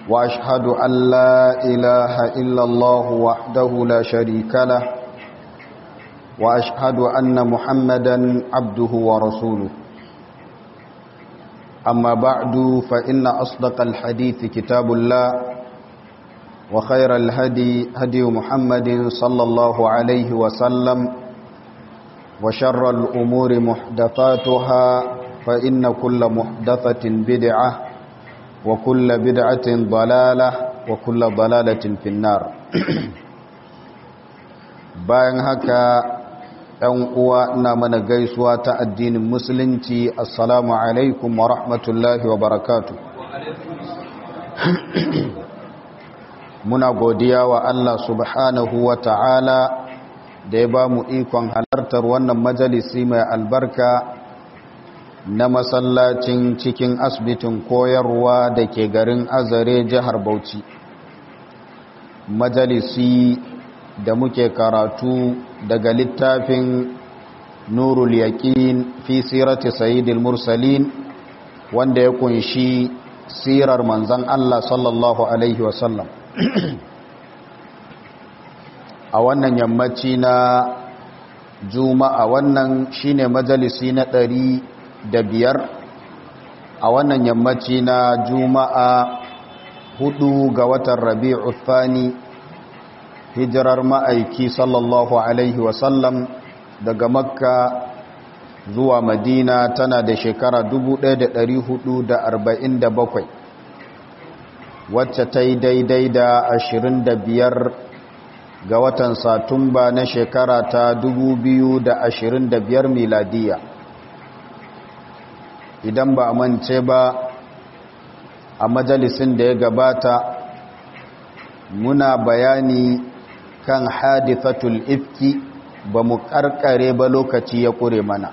وأشهد أن لا إله إلا الله وحده لا شريك له وأشهد أن محمدا عبده ورسوله أما بعد فإن أصدق الحديث كتاب الله وخير الهدي هدي محمد صلى الله عليه وسلم وشر الأمور محدثاتها فإن كل محدثة بدعة وكل بدعة ضلالة وكل ضلالة في النار bayan haka ɗan uwa ina mana gaisuwa ta addinin musulunci assalamu alaikum wa rahmatullahi wa barakatu muna godiya wa Allah subhanahu wa ta'ala da ya ba mu ikon halartar wannan majalisi mai albarka na masallacin cikin asibitin koyarwa da ke garin azare jihar bauchi majalisi da muke karatu daga littafin nurul yaqin fi sirati sayyidil mursalin wanda ya kunshi sirar manzon Allah sallallahu alaihi wasallam a wannan yammaci na juma'a wannan shine majalisi na ɗari da biyar a wannan yammaci na juma'a hudu ga watan rabi'u thani hijirar ma'aiki sallallahu alaihi wasallam daga makka zuwa madina tana da shekara 1447 wacce ta yi daidai da 25 ga watan satumba na shekara ta 2025 miladiya idan ba a mance ba a majalisin da ya gabata muna bayani kan hadithatul ifki ba mu karkare ba lokaci ya kure mana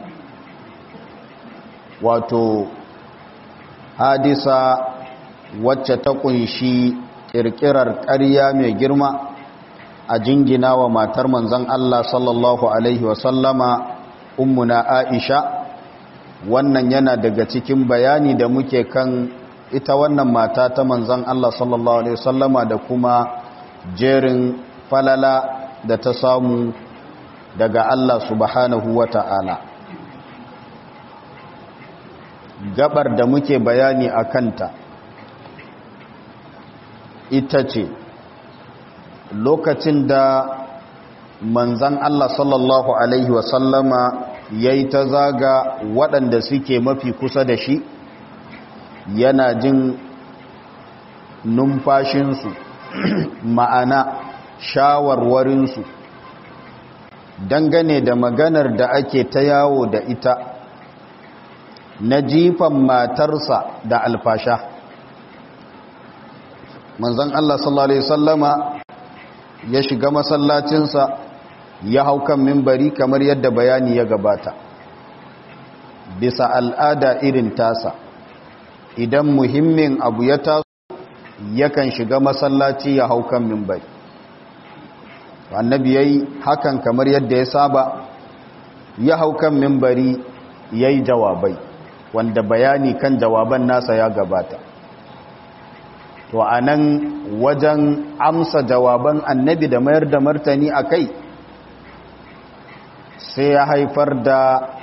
wato hadisa wacce ta kunshi kirkirar ƙarya mai girma a jingina wa matar manzon Allah sallallahu alaihi wasallama ummuna Aisha wannan yana daga cikin bayani da muke kan ita wannan mata ta manzon Allah sallallahu alaihi wasallama da kuma jerin falala da ta samu daga Allah subhanahu wa ta'ala gabar da muke bayani a kanta ita ce lokacin da manzan Allah sallallahu Alaihi wasallama ya yi ta zaga waɗanda suke mafi kusa da shi yana jin numfashinsu ma'ana shawarwarinsu dangane da maganar da ake ta yawo da ita na jifan matarsa da alfasha manzan Allah sallallahu Alaihi sallama ya shiga masallacinsa ya hau kan mimbari kamar yadda bayani ya gabata bisa al'ada irin tasa idan muhimmin abu ya taso yakan shiga masallaci ya hau kan mimbari annabi ya yi hakan kamar yadda ya saba ya hau kan mimbari ya yi jawabai wanda bayani kan jawaban nasa ya gabata to a nan wajen amsa jawaban annabi da mayar da martani a kai sai ya haifar da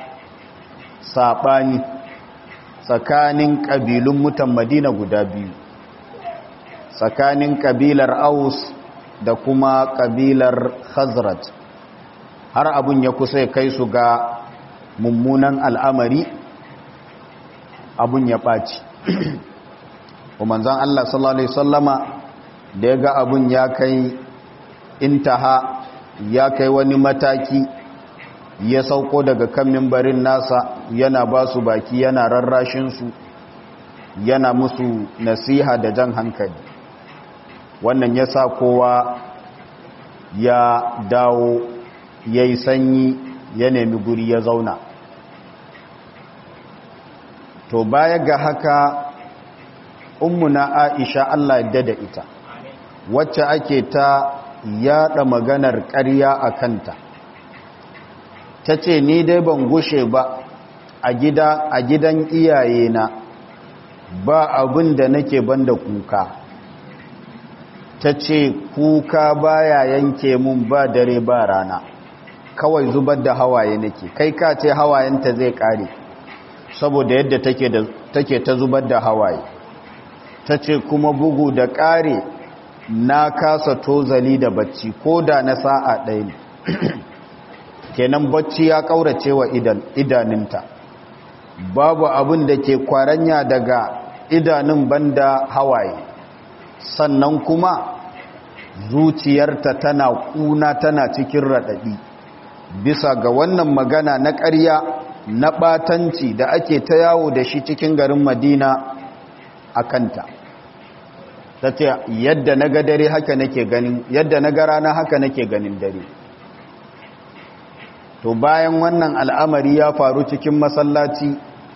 saɓani tsakanin ƙabilun mutan madina guda biyu tsakanin ƙabilar aus da kuma ƙabilar khazraj har abun ya kusa kai su ga mummunan al'amari abun ya ɓaci manzan Allah sallallahu Alaihi sallama da ya ga abun ya kai intaha ya kai wani mataki ya sauko daga kan mimbarin nasa yana ba su baki yana rarrashinsu yana musu nasiha da jan hankali wannan ya sa kowa ya dawo ya yi sanyi ya nemi guri ya zauna to baya ga haka ummuna aisha Allah yadda da ita wacce ake ta yada maganar ƙarya a kanta ta ce ni dai ban gushe ba a gidan iyayena ba abin da nake banda kuka ta ce kuka baya yanke mun ba dare ba rana kawai zubar da hawaye nake kai ka ce hawayenta zai kare saboda yadda take ta zubar da hawaye ta ce kuma bugu da kare na kasa tozali da bacci ko da na sa'a ɗaya ne kenan bacci ya ƙaurace wa idaninta babu abin da ke kwaranya daga idanun banda hawaye sannan kuma zuciyarta tana kuna tana cikin raɗaɗi bisa ga wannan magana na ƙarya na ɓatanci da ake ta yawo da shi cikin garin madina a kanta ta ce yadda na ga dare haka nake ganin yadda na ga rana haka nake ganin dare to bayan wannan al'amari ya faru cikin masallaci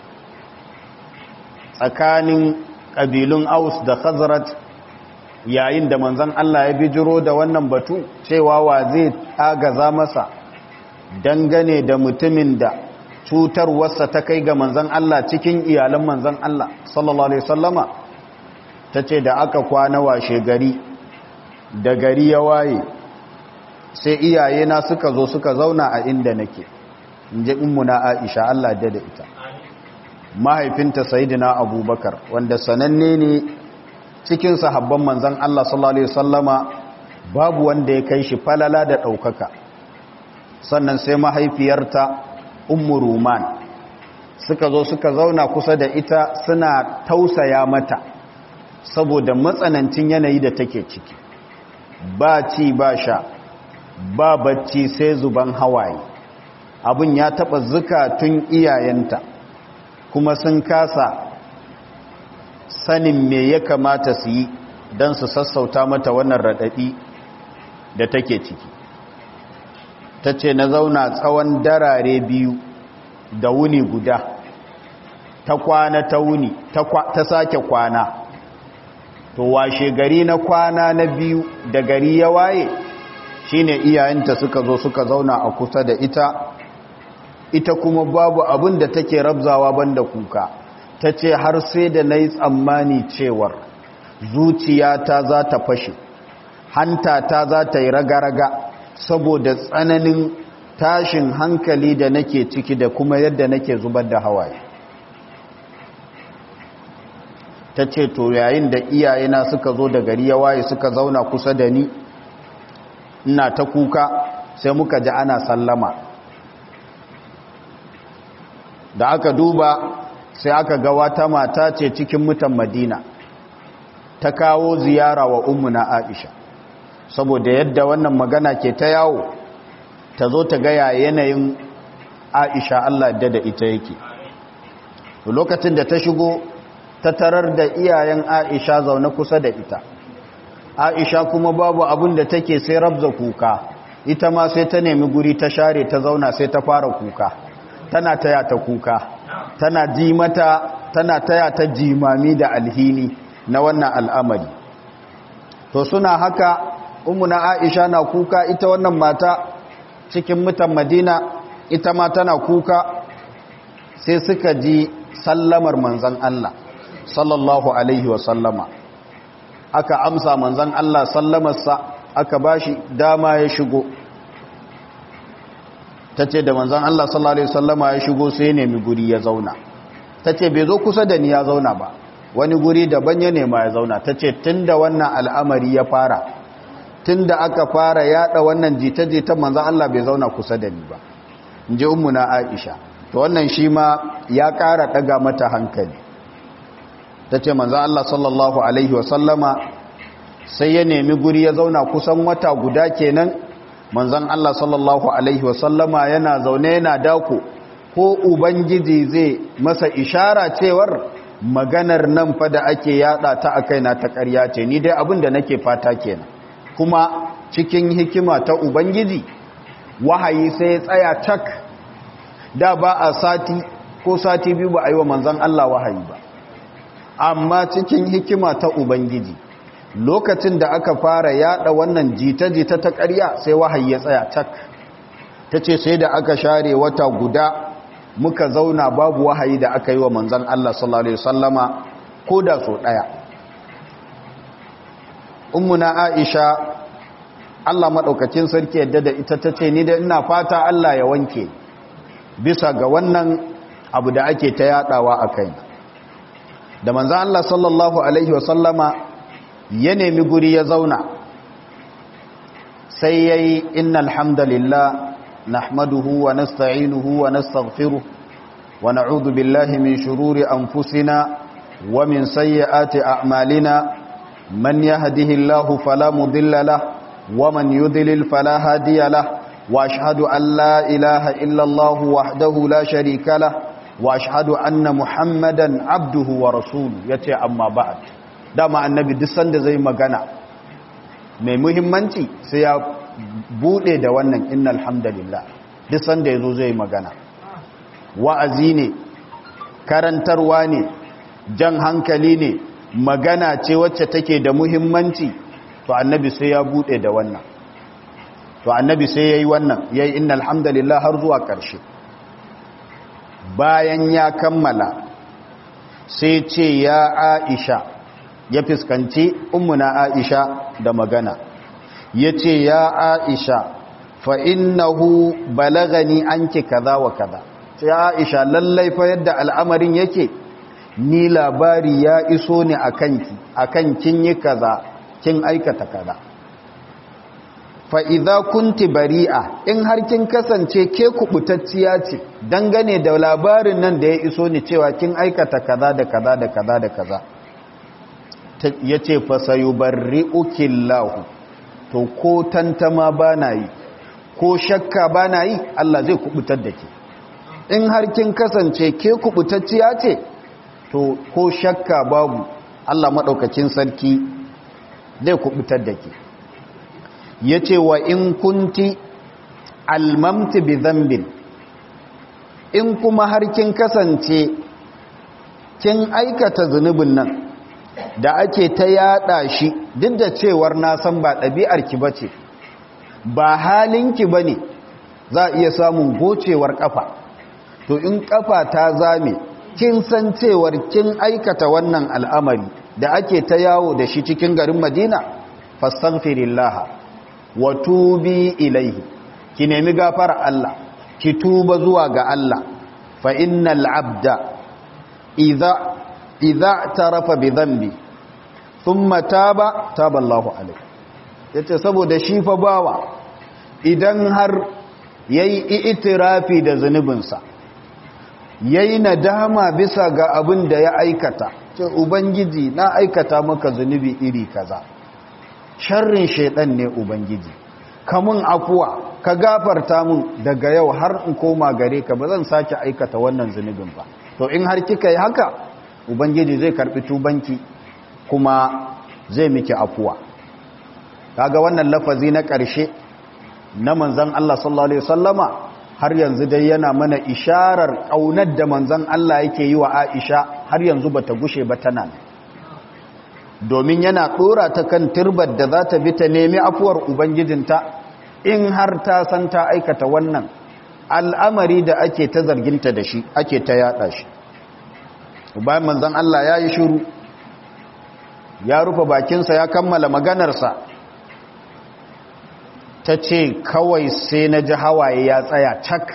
tsakanin ƙabilun aus da khazrat yayin da manzan Allah ya bijiro da wannan batu cewa wa zai agaza masa dangane da mutumin da cutarwarsa ta kai ga manzan Allah cikin iyalan manzan Allah sallallahu Alaihi wasallama ta ce da aka kwana washe gari da gari ya waye sai iyayena suka zo suka zauna a inda nake in ji na aisha Allah da da ita mahaifinta sayidina abubakar wanda sananne ne cikin sahabban manzan Allah sallallahu Alaihi wasallama babu wanda ya kai shi falala da ɗaukaka sannan sai mahaifiyarta ummu ruman suka zo suka zauna kusa da ita suna tausaya mata saboda matsanancin yanayi da take ciki ba ci ba sha ba bacci sai zuban hawaye abin ya taba zukatun iyayenta kuma sun kasa sanin me ya kamata su yi don su sassauta mata wannan raɗaɗi da take ciki ta ce na zauna tsawon darare biyu da wuni guda ta kwana ta wuni ta sake kwana to washe gari na kwana na biyu da gari ya waye shine iyayenta suka zo suka zauna a kusa da ita ita kuma babu abin da take rabzawa banda kuka ta ce har sai da na yi tsammani cewar zuciyata za ta fashe hanta ta za ta yi raga-raga saboda tsananin tashin hankali da nake ciki da kuma yadda nake zubar da hawaye ta ce to yayin da iyayena suka zo da gari ya waye suka zauna kusa da ni ina ta kuka sai muka ji ana sallama da aka duba sai aka ga wata mata ce cikin mutan madina ta kawo ziyara wa ummuna aisha saboda yadda wannan magana ke ta yawo ta zo ta gaya yanayin aisha allah da da ita yake lokacin da ta shigo ta tarar da iyayen aisha zaune kusa da ita aisha kuma babu abin da take sai rabza kuka ita ma sai ta nemi guri ta share ta zauna sai ta fara kuka tana taya ta kuka tana ji mata tana taya ta jimami da alhini na wannan al'amari to suna haka umuna aisha na kuka ita wannan mata cikin mutan madina ita ma tana kuka sai suka ji sallamar manzan Allah sallallahu alaihi wasallama aka amsa manzan Allah sallamarsa aka bashi dama ya shigo ta ce da manzan Allah sallallahu alaihi wasallama ya shigo sai nemi guri ya zauna ta ce bai zo kusa da ni ya zauna ba wani guri daban ya nema ya zauna ta ce tun da wannan al'amari ya fara tun da aka fara yada wannan jita-jita manzan Allah bai zauna kusa da ni ba in ji ummuna aisha to wannan shi ma ya kara daga mata hankali ta ce manzan Allah sallallahu alaihi wasallama sai ya nemi guri ya zauna kusan wata guda kenan manzan Allah sallallahu alaihi wasallama yana zaune yana dako ko ubangiji zai masa ishara cewar maganar nan fa da ake yada ta akai na ta ƙarya ce ni dai abin da nake fata kenan kuma cikin hikima ta ubangiji wahayi sai ya tsaya cak da ba a sati ko sati biyu ba a yi wa manzan Allah wahayi ba amma cikin hikima ta ubangiji lokacin da aka fara yada wannan jita-jita ta ƙarya sai wahayi ya tsaya cak ta ce sai da aka share wata guda muka zauna babu wahayi da aka yi wa manzan Allah sallallahu Alaihi wasallama ko da so ɗaya ummuna aisha Allah maɗaukacin sarki yadda da ita ta ce ni da ina fata Allah ya wanke bisa ga wannan abu da ake ta yadawa a kai da manzan Allah sallallahu Alaihi wasallama ya nemi guri ya zauna sai ya yi inna alhamdulillah nahmaduhu wa nasta'inuhu wa nastaghfiruh wa na'udhu billahi min shururi anfusina wa min sayyiati a'malina man yahdihillahu fala mudilla lahu ومن يضلل فلا هادي له واشهد ان لا اله الا الله وحده لا شريك له واشهد ان محمدا عبده ورسوله yace amma ba'd dama annabi duk sanda zai magana mai muhimmanci sai ya bude da wannan innal hamdalillah duk sanda yazo zai magana wa'azi ne karantarwa ne jan hankali ne magana ce wacce take da muhimmanci to annabi sai ya bude da wannan to annabi sai yayi wannan yayi innal hamdalillah har zuwa ƙarshe bayan ya kammala sai ce ya Aisha ya fiskanci ummuna Aisha da magana yace ya Aisha fa innahu balagani anki kaza wa kaza ce ya Aisha lallai fa yadda al'amarin yake ni labari ya iso ne akanki akan kin yi kaza kin aikata kaza fa idza kunti bari'a in har kin kasance ke kubutacciya ce dangane da labarin nan da ya iso ni cewa kin aikata kaza da kaza da kaza da kaza yace fa sayubarri'uki Allah to ko tantama bana yi ko shakka bana yi Allah zai kubutar da ke in har kin kasance ke kubutacciya ce to ko shakka babu Allah madaukakin sarki zai kubutar da ke ya ce wa in kunti almamti bi zambin in kuma har kin kasance kin aikata zunubin nan da ake ta yada shi duk da cewar na san ba ɗabi'arki ba ce ba halinki ba ne za a iya samun gocewar ƙafa to in ƙafa ta zame kin san cewar kin aikata wannan al'amari da ake ta yawo da shi cikin garin madina fastaghfirillaha wa tubi ilaihi ki nemi gafara Allah ki tuba zuwa ga Allah fa innal abda idza idza tarafa bi dhanbi thumma taba taba Allahu alaihi yace saboda shi fa bawa idan har yayi itirafi da zunubinsa yayi nadama bisa ga abin da ya aikata ce ubangiji na aikata maka zunubi iri kaza sharrin shaidan ne ubangiji kamun afuwa ka gafarta mun daga yau har in koma gare ka ba zan sake aikata wannan zunubin ba to in har kika yi haka ubangiji zai karbi tubanki kuma zai miki afuwa kaga wannan lafazi na ƙarshe na manzon Allah sallallahu alaihi wasallama har yanzu dai yana mana isharar ƙaunar da manzon Allah yake yi wa Aisha har yanzu bata gushe ba tana domin yana ɗora ta kan turbar da za ta bi ta nemi afuwar ubangijinta in har ta san ta aikata wannan al'amari da ake ta zarginta da shi ake ta yada shi bayan manzon Allah ya yi shiru ya rufe bakinsa ya kammala maganarsa ta ce kawai sai na ji hawaye ya tsaya cak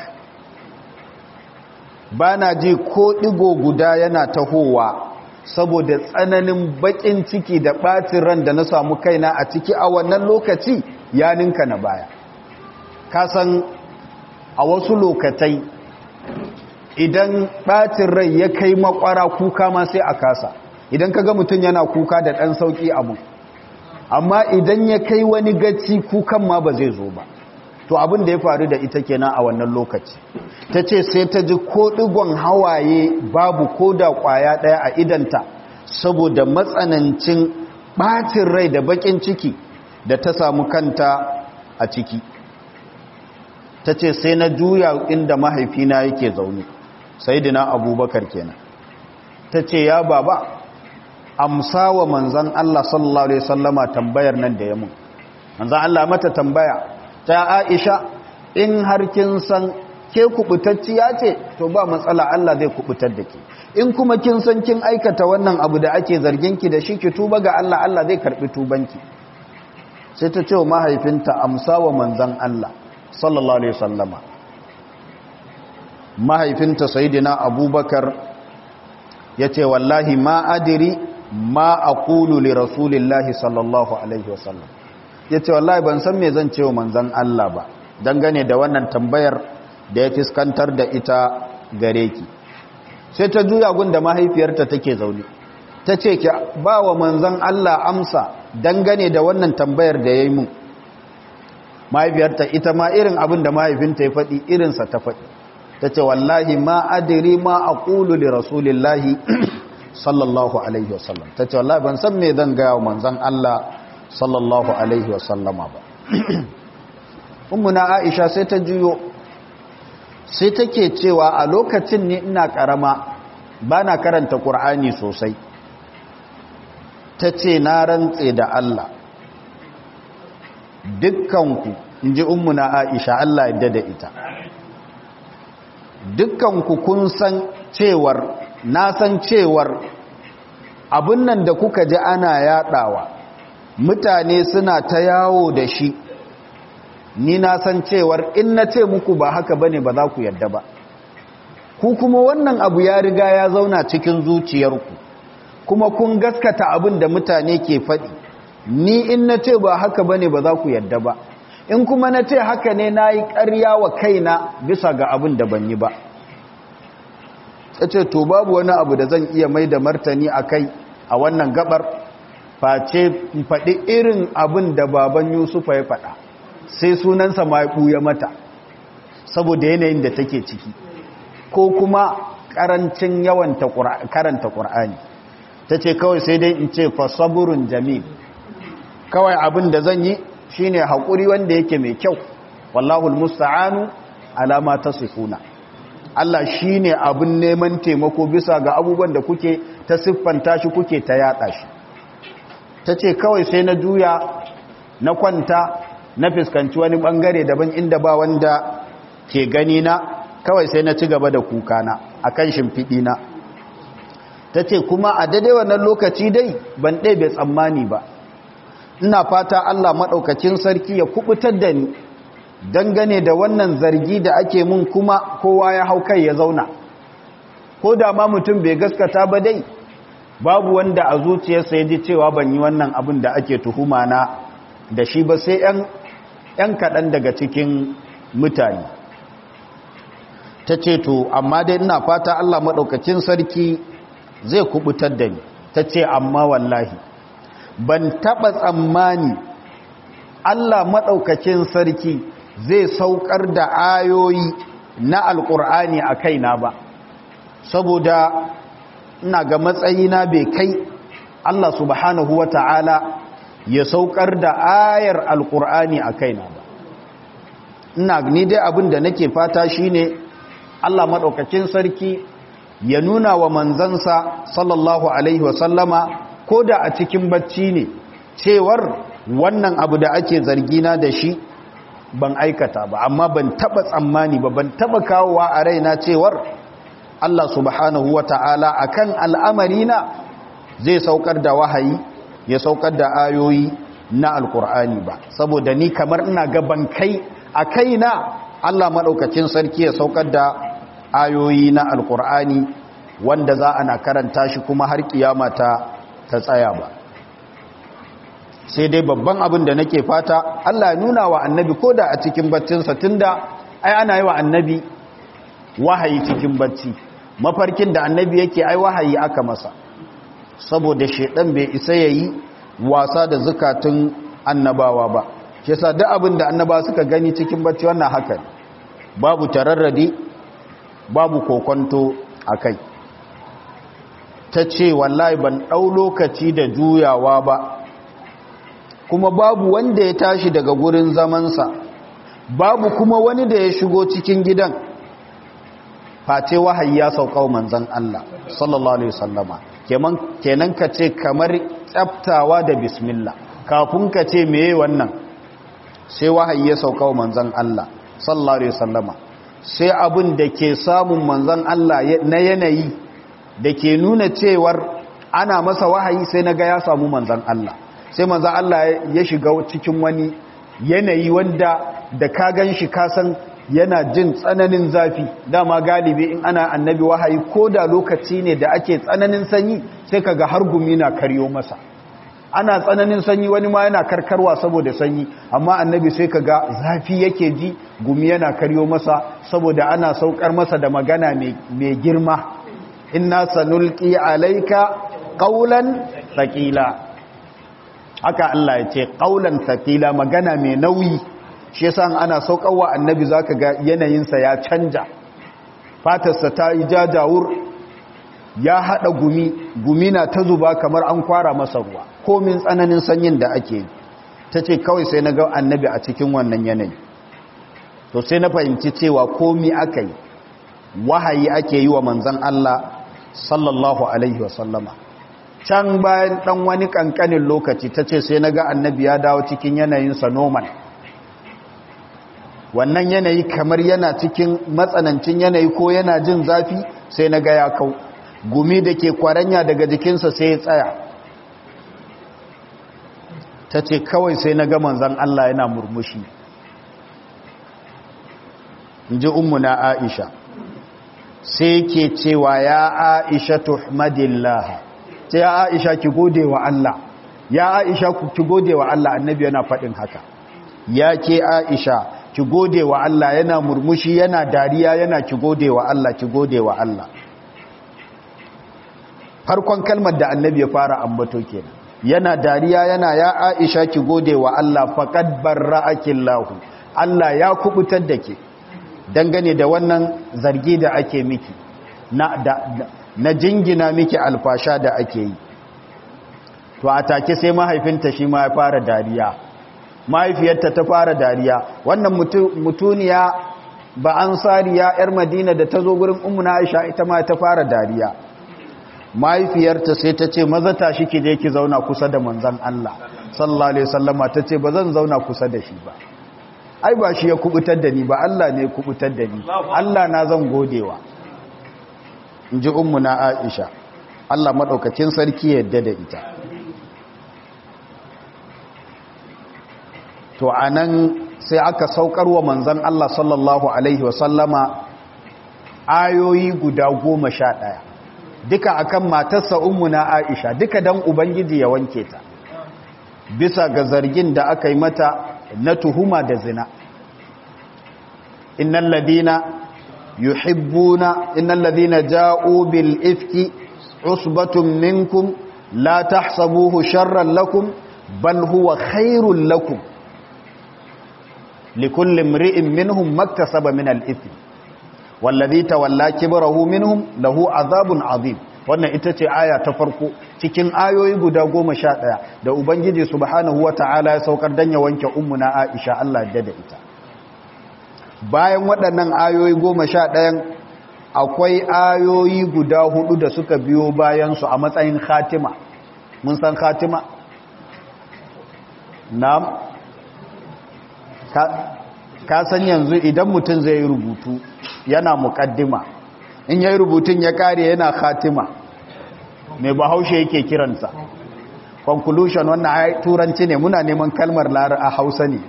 ba na ji ko ɗigo guda yana tahowa saboda tsananin baƙin ciki da ɓacin ran da na samu kaina a ciki a wannan lokaci ya ninka na baya kasan a wasu lokatai idan ɓacin rai ya kai makwara kuka ma sai a kasa idan ka ga mutum yana kuka da ɗan sauƙi abu amma idan ya kai wani gaci kukan ma ba zai zo ba to abin da ya faru da ita kenan a wannan lokaci ta ce sai ta ji ko ɗigon hawaye babu ko da ƙwaya ɗaya a idanta saboda matsanancin ɓacin rai da baƙin ciki da ta samu kanta a ciki ta ce sai na juya inda mahaifina yake zaune sai dina abubakar kenan ta ce ya baba amsa wa manzan Allah sallallahu Alaihi sallama tambayar nan da ya mun manzan Allah mata tambaya ta aisha in har kin san ke kubutacciya ce to ba matsala Allah zai kubutar da ke in kuma kin san kin aikata wannan abu da ake zargin ki da shi ki tuba ga Allah Allah zai karbi tubanki sai ta ce wa mahaifinta amsa wa manzan Allah sallallahu alaihi wasallama mahaifinta sayidina abubakar ya ce wallahi ma adiri ma aqulu li rasulillahi sallallahu alaihi wasallam ya ce wallahi ban san me zan ce wa manzan Allah ba dangane da wannan tambayar da ya fiskantar da ita gare ki sai ta juya gun da mahaifiyarta take zaune ta ce ki ba wa manzan Allah amsa dangane da wannan tambayar da ya yi mun mahaifiyarta ita ma irin abin da mahaifinta ya faɗi irinsa ta faɗi ta ce wallahi ma adiri ma a ƙulu li rasulillahi sallallahu alaihi wasallam ta ce wallahi ban san me zan gaya wa manzan Allah sallallahu alaihi wasallama ba ummuna aisha sai ta juyo sai take cewa a lokacin ne ina karama ba na karanta ƙur'ani sosai ta ce na rantse da Allah dukkanku in ji ummuna aisha Allah yadda da ita dukkanku kun san cewar na san cewar abin nan da kuka ji ana yadawa mutane suna ta yawo da shi ni na san cewar in na ce muku ba haka bane ba za ku yadda ba ku kuma wannan abu ya riga ya zauna cikin zuciyarku kuma kun gaskata abin da mutane ke faɗi ni in na ce ba haka bane ba za ku yadda ba in kuma na ce haka ne na yi ƙarya wa kaina bisa ga abin da ban yi ba ce to babu wani abu da zan iya mai da martani a kai a wannan gabar face faɗi irin abin da baban yusufa ya faɗa sai sunansa ma ya mata saboda yanayin da take ciki ko kuma ƙarancin yawan karanta ƙur'ani ta ce kawai sai dai in ce fasaburun jamil kawai abin da zan yi shine haƙuri wanda yake mai kyau wallahul musta'anu alama ta sifuna Allah shine abin neman taimako bisa ga abubuwan da kuke ta siffanta shi kuke ta yada shi ta ce kawai sai na juya na kwanta na fuskanci wani bangare daban inda ba wanda ke gani na kawai sai na ci gaba da kukana a kan shimfiɗina ta ce kuma a daidai wannan lokaci dai ban ɗebe tsammani ba ina fata Allah maɗaukacin sarki ya kubutar da ni dangane da wannan zargi da ake mun kuma kowa ya hau kai ya zauna ko da ma mutum bai gaskata ba dai babu wanda a zuciyarsa ya ji cewa ban yi wannan abin da ake tuhuma na da shi ba sai 'yan kaɗan daga cikin mutane ta ce to amma dai ina fata Allah maɗaukacin sarki zai kubutar da ni ta ce amma wallahi ban taɓa tsammani Allah maɗaukacin sarki zai saukar da ayoyi na alƙur'ani a kaina ba saboda ina ga matsayina bai kai Allah subhanahu wa ta'ala ya saukar da ayar alƙur'ani a kaina ba ina ni dai abin da nake fata shine Allah maɗaukacin sarki ya nuna wa manzansa sallallahu alaihi wasallama ko da a cikin bacci ne cewar wannan abu da ake zargina da shi ban aikata ba amma ban taba tsammani ba ban taba kawowa a raina cewar Allah subhanahu wa ta'ala a kan al'amarina zai saukar da wahayi ya saukar da ayoyi na alkur'ani ba saboda ni kamar ina gaban kai a kaina Allah maɗaukacin sarki ya saukar da ayoyi na alkur'ani wanda za ana karanta shi kuma har kiyama ta ta tsaya ba sai dai babban abin da nake fata Allah ya nuna wa annabi ko da a cikin baccinsa tunda ai ana yi wa annabi wahayi cikin bacci mafarkin da annabi yake ai wahayi aka masa saboda shedan bai isa yayi wasa da zakatun annabawa ba shi yasa duk abin da annaba suka gani cikin bacci wannan haka babu tararradi babu kokonto akai ta ce wallahi ban ɗau lokaci da juyawa ba kuma babu wanda ya tashi daga gurin zamansa babu kuma wani da ya shigo cikin gidan face wahayi ya sauka manzan Allah sallallahu alaihi wasallama kenan ka ce kamar tsaftawa da bismillah kafin ka ce meye wannan sai wahayi ya sauka manzan Allah sallallahu alaihi wasallama sai abin da ke samun manzan Allah na yanayi da ke nuna cewar ana masa wahayi sai na ga ya samu manzan Allah sai manzan Allah ya shiga cikin wani yanayi wanda da ka gan shi kasan yana jin tsananin zafi dama galibi in ana annabi wahayi ko da lokaci ne da ake tsananin sanyi sai kaga har gumi na karyo masa ana tsananin sanyi wani ma yana karkarwa saboda sanyi amma annabi sai kaga zafi yake ji gumi yana karyo masa saboda ana saukar masa da magana mai girma inna sanulqi alayka qawlan thaqila haka Allah ya ce qawlan thaqila magana mai nauyi shi yasa ana saukarwa annabi zaka ga yanayinsa ya canja fatarsa ta yi jajawur ya hada gumi gumi na ta zuba kamar an kwara masa ruwa komin tsananin sanyin da ake yi ta ce kawai sai na ga annabi a cikin wannan yanayi to sai na fahimci cewa komi aka yi wahayi ake yi wa manzan Allah sallallahu alaihi wasallama can bayan dan wani kankanin lokaci ta ce sai na ga annabi ya dawo cikin yanayinsa normal wannan yanayi kamar yana cikin matsanancin yanayi ko yana jin zafi sai na ga ya kau gumi da ke kwaranya daga jikinsa sai ya tsaya ta ce kawai sai na ga manzan Allah yana murmushi in ji na aisha sai ke cewa ya aisha tuhmadillah ce ya aisha ki gode wa Allah ya aisha ki gode wa Allah annabi yana faɗin haka ya ke aisha ki gode wa Allah yana murmushi yana dariya yana ki gode wa Allah ki gode wa Allah farkon kalmar da annabi ya fara ambato kenan yana dariya yana ya Aisha ki gode wa Allah faqad barra'akillahu Allah ya kubutar da ke dangane da wannan zargi da ake miki na da, na jingina miki alfasha da ake yi to a take sai mahaifinta shi ma ya fara dariya mahaifiyarta ta fara dariya wannan mutuniya ba ansariya yar madina da ta zo gurin ummu na aisha ita ma ta fara dariya mahaifiyarta sai ta ce maza tashi ki je ki zauna kusa da manzon Allah sallallahu alaihi wasallama ta ce ba zan zauna kusa da shi ba ai ba shi ya kubutar da ni ba Allah ne ya kubutar da ni Allah na zan godewa inji ummu na aisha Allah madaukakin sarki yadda da ita to a nan sai aka saukar wa manzan Allah sallallahu Alaihi wasallama ayoyi guda goma sha ɗaya duka akan matarsa na Aisha duka dan Ubangiji ya wanke ta bisa ga zargin da aka yi mata na tuhuma da zina innal ladina yuhibbuna innal ladina ja'u bil ifki usbatun minkum la tahsabuhu sharran lakum bal huwa khairul lakum لكل امرئ منهم ما اكتسب من الاثم والذي تولى كبره منهم له عذاب عظيم wannan ita ce aya ta farko cikin ayoyi guda goma sha ɗaya da ubangiji subhanahu wa ta'ala ya saukar don ya wanke ummuna aisha Allah da da ita bayan waɗannan ayoyi goma sha ɗayan akwai ayoyi guda hudu da suka biyo bayansu a matsayin khatima mun san khatima na'am ka san yanzu idan mutum zai rubutu yana mukaddima in yayi rubutun ya kare yana khatima mai bahaushe yake kiransa conclusion wannan turanci ne muna neman kalmar lara a hausa ne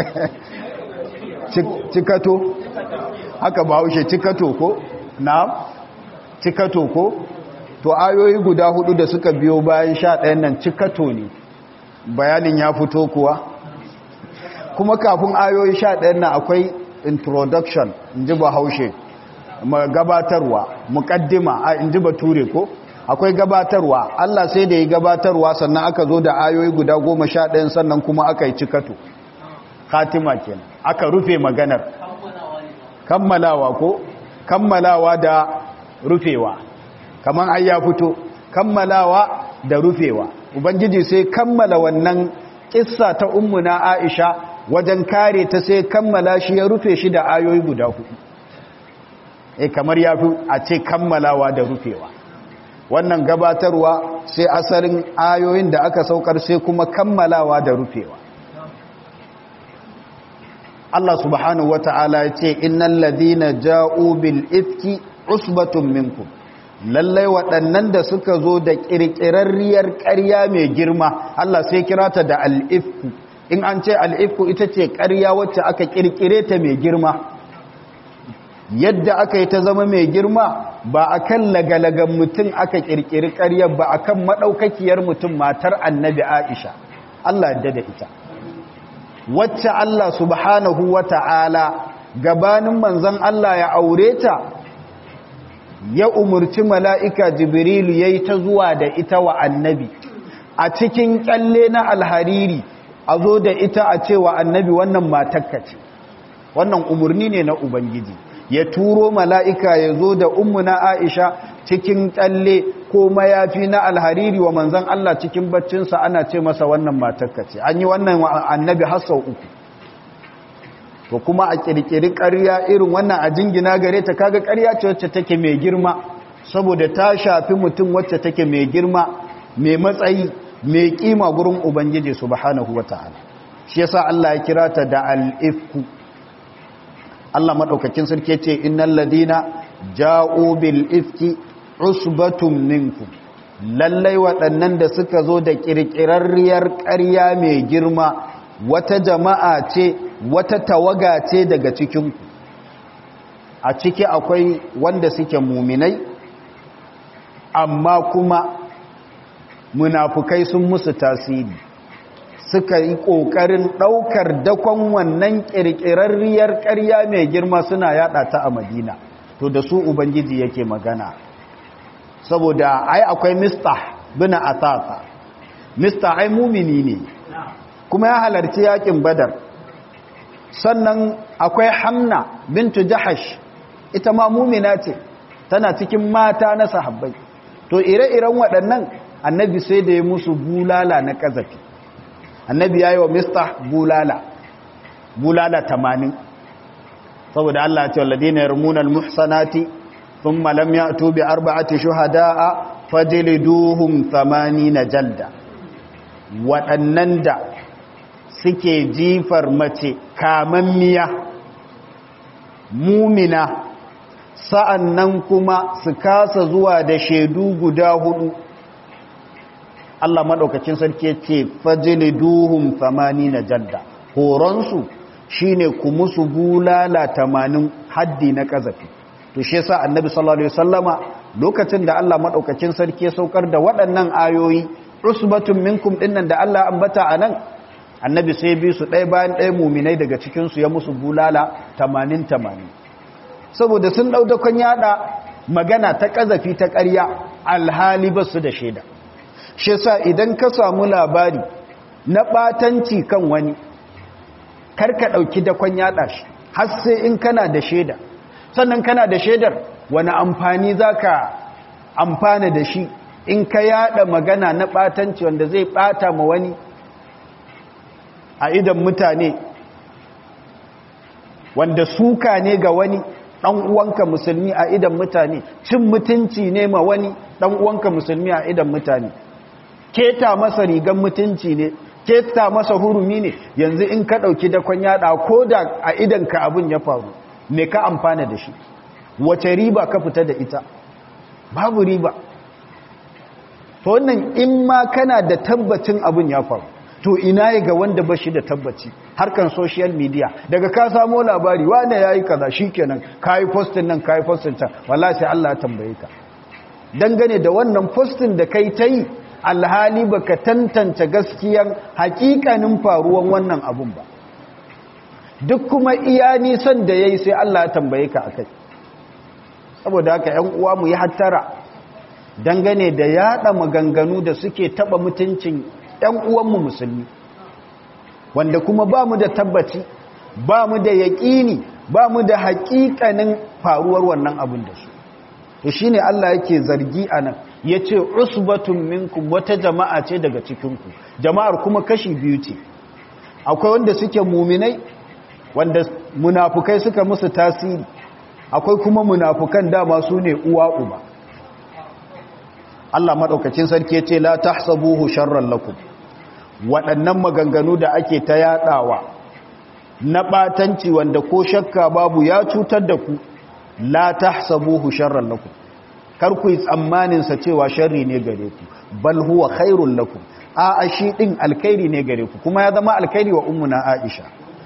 cikato haka bahaushe cikato ko na cikato ko to ayoyi guda hudu da suka biyo bayan sha ɗayan nan cikato ne bayanin ya fito kuwa kuma kafin ayoyi sha ɗayan nan akwai introduction in ji bahaushe gabatarwa mukaddima a in ji bature ko akwai gabatarwa Allah sai da yi gabatarwa sannan aka zo da ayoyi guda goma sha ɗayan sannan kuma aka yi cikato khatima kenan aka rufe maganar kammalawa ko kammalawa da rufewa kaman ai ya fito kammalawa da rufewa ubangiji sai kammala wannan kissa ta ummuna Aisha wajen kare ta sai kammala shi ya rufe shi da ayoyi guda hudu eh kamar ya fi a ce kammalawa da rufewa wannan gabatarwa sai asalin ayoyin da aka saukar sai kuma kammalawa da rufewa Allah subhanahu wata'ala ya ce innal ladhina ja'u bil ifki usbatun minkum lallai waɗannan da suka zo da ƙirƙirarriyar ƙarya mai girma Allah sai kira ta da al'ifku in an ce al'ifku ita ce ƙarya wacce aka ƙirƙire ta mai girma yadda aka yi ta zama mai girma ba a kan lagalagan mutum aka ƙirƙiri ƙaryar ba a kan maɗaukakiyar mutum matar annabi aisha Allah yadda da ita wacce Allah subhanahu wa ta'ala gabanin manzan Allah ya aure ta ya umurci mala'ika jibrilu ya yi ta zuwa da ita wa annabi a cikin kyalle na alhariri a zo da ita a cewa annabi wannan matakka ce wannan umarni ne na ubangiji ya turo mala'ika ya zo da na aisha cikin kyalle ko mayafi na alhariri wa manzan Allah cikin baccinsa ana ce masa wannan matakka ce an yi wannan annabi hasau uku to kuma a kirkiri ƙarya irin wannan a jingina gare ta kaga ƙarya ce wacce take mai girma saboda ta shafi mutum wacce take mai girma mai matsayi mai kima gurin ubangiji subhanahu wataala shi yasa Allah ya kira ta da al-ifku Allah madaukakin sarki ce innal ladina ja'u bil ifki usbatun minkum lallai waɗannan da suka zo da kirkirarriyar ƙarya mai girma wata jama'a ce wata tawaga ce daga cikinku a ciki akwai wanda suke muminai amma kuma munafukai sun musu tasiri suka yi ƙoƙarin ɗaukar dakon wannan ƙirƙirarriyar ƙarya mai girma suna yada ta a madina to da su ubangiji yake magana saboda ai akwai mistah bina atata mistah ai mumini ne kuma ya halarci yakin badar sannan akwai hamna bintu jahash ita ma mumina ce tana cikin mata na sahabbai to ire-iren waɗannan annabi sai da ya musu bulala na ƙazafi annabi ya yi wa mista bulala bulala tamanin saboda Allah ce walade na yarmunan muhsanati sun malam ya tobe arba'ati shuhada'a fajiliduhum thamani na jalda waɗannan da suke jifar mace kamammiya mumina sa'an nan kuma su kasa zuwa da shaidu guda hudu Allah maɗaukacin sarki ce fajili duhun famani na jadda horonsu shi ne ku musu bulala tamanin haddi na ƙazafi to shi sa annabi sallallahu Alaihi wasallama lokacin da Allah maɗaukacin sarki ya saukar da waɗannan ayoyi usbatun minkum ɗinnan da Allah ambata a nan annabi sai bi su ɗaya bayan ɗaya muminai daga cikinsu ya musu bulala tamanin tamanin saboda sun ɗau dakon yada magana ta ƙazafi ta ƙarya alhali ba su da shaida shi sa idan ka samu labari na ɓatanci kan wani karka ɗauki dakon yada shi har sai in kana da shaida sannan kana da shaidar wani amfani za ka amfana da shi in ka yada magana na ɓatanci wanda zai ɓata ma wani a idan mutane wanda suka ne ga wani ɗan uwanka musulmi a idan mutane cin mutunci ne ma wani ɗan uwanka musulmi a idan mutane keta masa rigan mutunci ne keta masa hurumi ne yanzu in ka ɗauki dakon yada ko da a idan ka abin ya faru me ka amfana da shi wace riba ka fita da ita babu riba to wannan in ma kana da tabbacin abin ya faru to ina ya ga wanda ba shi da tabbaci harkan social media daga ka samo labari wane ya yi kaza shi kenan ka yi postin nan ka yi postin can wala sai Allah ya tambaye ka dangane da wannan postin da kai ta yi alhali ba ka tantance gaskiyan hakikanin faruwan wannan abun ba duk kuma iya nisan da ya yi sai Allah ya tambaye ka a kai saboda haka ‘yan uwa mu yi hattara dangane da yada maganganu da suke taba mutuncin ‘yan uwanmu musulmi wanda kuma ba mu da tabbaci ba mu da yaƙini ba mu da haƙiƙanin faruwar wannan abin da su to shi ne Allah yake zargi a nan ya ce usbatun minkum wata jama'a ce daga cikinku jama'ar kuma kashi biyu ce akwai wanda suke muminai wanda munafukai suka musu tasiri akwai kuma munafukan dama su ne uwa uba Allah maɗaukacin sarki ya ce la tahsabuhu sharran lakum waɗannan maganganu da ake ta yaɗawa na ɓatanci wanda ko shakka babu ya cutar da ku la tahsabuhu sharran lakum kar ku yi tsammanin sa cewa sharri ne gare ku bal huwa khairul lakum a shi din alkhairi ne gare ku kuma ya zama alkhairi wa ummuna Aisha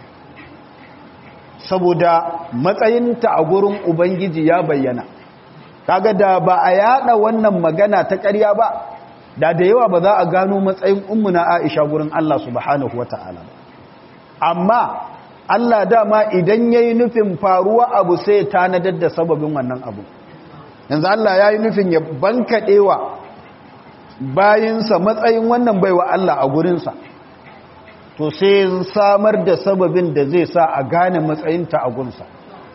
saboda matsayinta a gurin ubangiji ya bayyana kaga da ba a yada wannan magana ta ƙarya ba da da yawa ba za a gano matsayin ummuna Aisha gurin Allah subhanahu wata'ala amma Allah dama idan yayi nufin faruwa abu sai tanadar da sababin wannan abu yanzu Allah yayi nufin ya bankadewa bayinsa matsayin wannan baiwa Allah a gurinsa to sai samar da sababin da zai sa a gane matsayinta a gunsa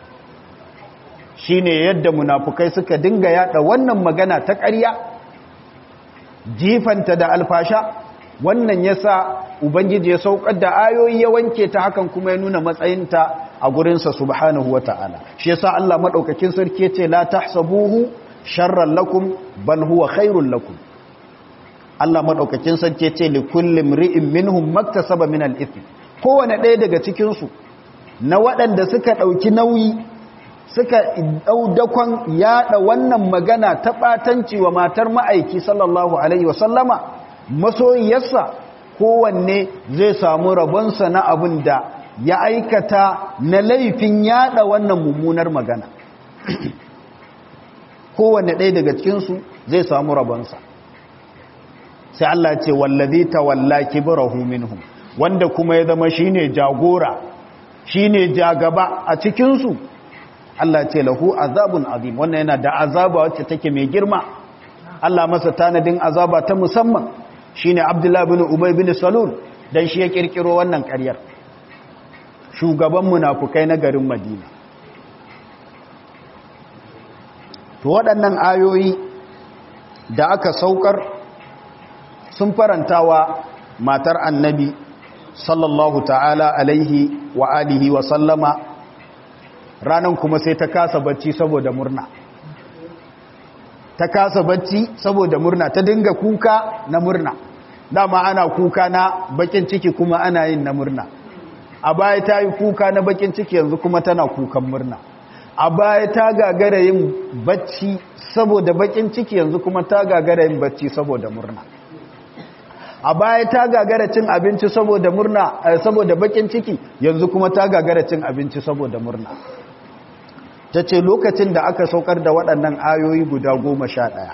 shine yadda munafukai suka dinga yada wannan magana ta ƙarya jifanta da alfasha wannan yasa ubangiji ya saukar da ayoyi ya wanke ta hakan kuma ya nuna matsayinta a gurinsa subhanahu wata'ala shi yasa Allah madaukakin sarki yace la tahsabuhu sharran lakum bal huwa khairul lakum Allah madaukakin sarki yace li kulli mri'in minhum maktasaba min al-ithm kowane ɗaya daga cikin su na waɗanda suka ɗauki nauyi suka daudakon yada wannan magana ta batanci wa matar ma'aiki sallallahu alaihi wasallama masoyiyarsa kowanne zai samu rabonsa na abin da ya aikata na laifin yada wannan mummunar magana kowanne ɗaya daga cikinsu zai samu rabonsa sai Allah ce wallazi tawalla kibrahu minhum wanda kuma ya zama shine jagora shine jagaba a cikinsu Allah ce lahu azabun azim wannan yana da azaba wacce take mai girma Allah masa tanadin azaba ta musamman shine Abdullah bin Ubay bin Salul dan shi ya kirkiro wannan ƙaryar shugaban munafukai na garin Madina to waɗannan ayoyi da aka saukar sun farantawa matar annabi sallallahu ta'ala alaihi wa alihi wa sallama ranan kuma sai ta kasa bacci saboda murna ta kasa bacci saboda murna ta dinga kuka na murna dama ana kuka na bakin ciki kuma ana yin na murna a baya ta yi kuka na bakin ciki yanzu kuma tana kukan murna a baya ta gagara yin bacci saboda bakin ciki yanzu kuma ta gagara yin bacci saboda murna a baya ta gagara cin abinci saboda murna saboda bakin ciki yanzu kuma ta gagara cin abinci saboda murna ta ce lokacin da aka saukar da waɗannan ayoyi guda goma sha ɗaya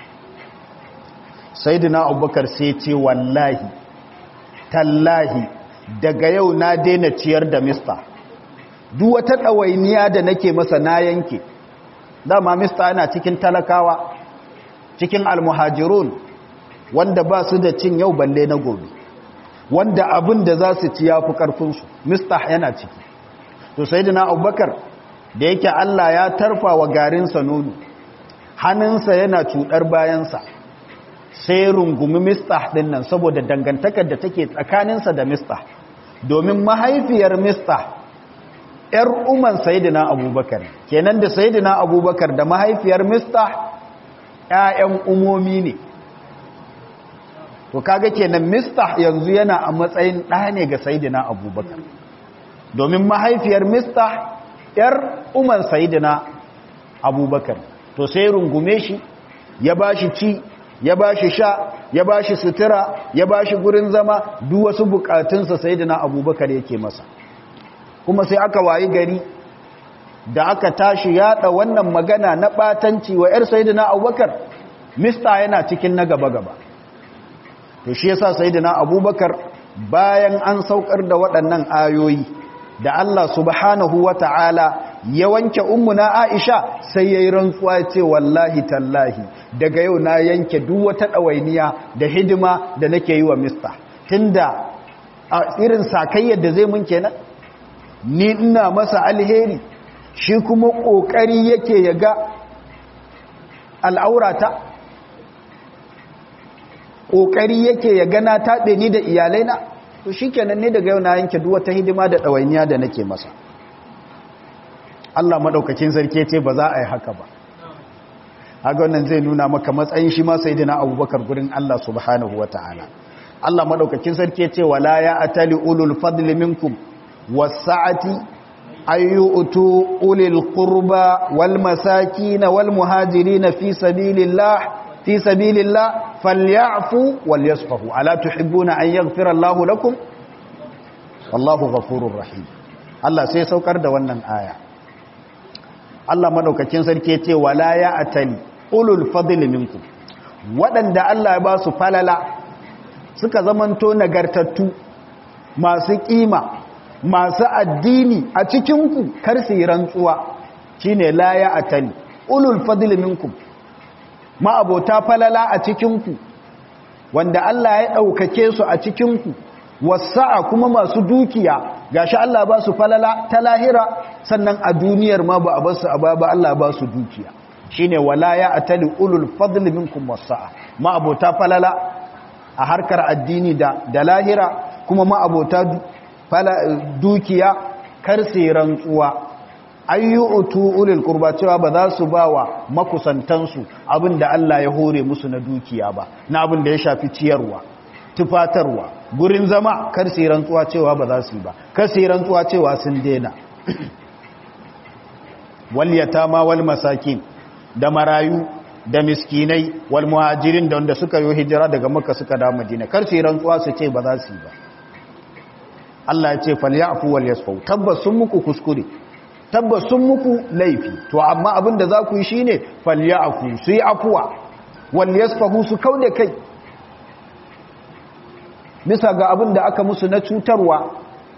sai dina abubakar sai ce wallahi tallahi daga yau na daina ciyar da mista duk wata ɗawainiya da nake masa na yanke dama mista yana cikin talakawa cikin almuhajirun wanda ba su da cin yau balle na gobe wanda abin da za su ci ya fi ƙarfinsu mista yana ciki to sai dina abubakar da yake Allah ya tarfa wa garinsa nono hannunsa yana cuɗar bayansa sai rungumi mistah ɗin nan saboda dangantakar da take tsakaninsa da mistah domin mahaifiyar mistah ‘yar umar sayidina abubakar kenan da sayidina abubakar da mahaifiyar mistah ‘ya'yan umomi ne to kaga kenan mistah yanzu yana a matsayin ɗa ne ga sayidina abubakar domin mahaifiyar mistah ‘yar umar sayidina abubakar to sai rungume shi ya ba shi ci ya ba shi sha ya ba shi sutura ya ba shi gurin zama duk wasu bukatunsa sayidina abubakar yake masa kuma sai aka wayi gari da aka tashi yada wannan magana na batanci wa ‘yar sayidina abubakar mista yana cikin na gaba-gaba to shi yasa sayidina abubakar bayan an saukar da waɗannan ayoyi da Allah subhanahu wa ta'ala ya wanke ummuna Aisha sai ya yi rantsuwa ce wallahi tallahi daga yau na yanke duk wata ɗawainiya da hidima da nake yi wa mista tunda a irin sakayyar da zai mun kenan ni ina masa alheri shi kuma ƙoƙari yake ya ga al'aurata ƙoƙari yake ya gana taɓe ni da iyalaina to shi kenan ne daga yau na yanke duk wata hidima da ɗawainiya da nake masa Allah maɗaukakin sarki ce ba za a yi haka ba haka wannan zai nuna maka matsayin shi ma sai dina abubakar gurin Allah subhanahu wa ta'ala Allah maɗaukakin sarki ce wala ya atali ulul fadli minkum wasa'ati ayyutu ulil qurba wal masakin wal muhajirin fi sabilillah fi sabilillah falyafu wal yasfahu ala tuhibbuna an yaghfira Allahu lakum wallahu ghafurur rahim Allah sai saukar da wannan aya Allah madaukakin sarki ce wala ya atali ulul fadli minkum waɗanda Allah ya ba su falala suka zamanto nagartattu masu kima masu addini a cikin ku kar su yi rantsuwa shine la ya atali ulul fadli minkum ma'abota falala a cikin ku wanda Allah ya daukake su a cikin ku wasa'a kuma masu dukiya gashi Allah ba su falala ta lahira sannan a duniyar ma ba a basu a ba Allah ba su dukiya shine wala ya atali ulul fadl minkum wasa'a ma abota falala a harkar addini da da lahira kuma ma abota dukiya kar sai rantsuwa ayyutu ulul qurba cewa ba za su bawa makusantansu abinda Allah ya hore musu na dukiya ba na abin da ya shafi ciyarwa tufatarwa gurin zama kar su rantsuwa cewa ba za su yi ba kar su rantsuwa cewa sun daina wal yatama wal masakin da marayu da miskinai wal muhajirin da wanda suka yi hijira daga makka suka da madina kar su rantsuwa su ce ba za su yi ba Allah ya ce falyafu wal yasfu tabbas sun muku kuskure tabbas sun muku laifi to amma abin da za ku yi shine falyafu su yi afuwa wal yasfahu su kauda kai bisa ga abin da aka musu na cutarwa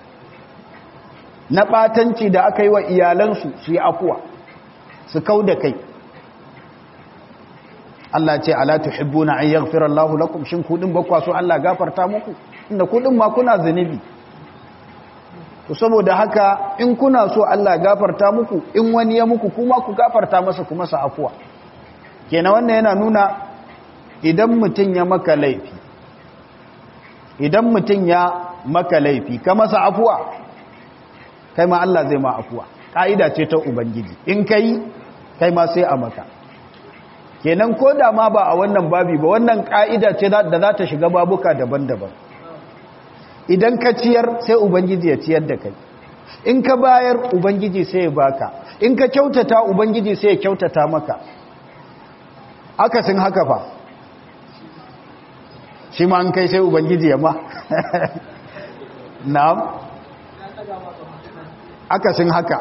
na ɓatanci da aka yi wa iyalansu su yi afuwa su kau da kai Allah ce ala tuhibbuna an yaghfira Allahu lakum shin kudin bakwa so Allah gafarta muku inda kudin ma kuna zunubi to saboda haka in kuna so Allah gafarta muku in wani ya muku kuma ku gafarta masa kuma sa afuwa kenan wannan yana nuna idan mutum ya maka laifi idan mutum ya maka laifi ka masa afuwa kai ma Allah zai ma afuwa ƙa'ida ce ta ubangiji in kai kai ma sai a maka kenan ko da ma ba a wannan babi ba wannan ƙa'ida ce da za ta shiga babuka daban-daban idan ka ciyar sai ubangiji ya ciyar da kai in ka bayar ubangiji sai ya baka in ka kyautata ubangiji sai ya kyautata maka akasin haka fa shi ma an kai sai ubangiji ya ma na'am akasin haka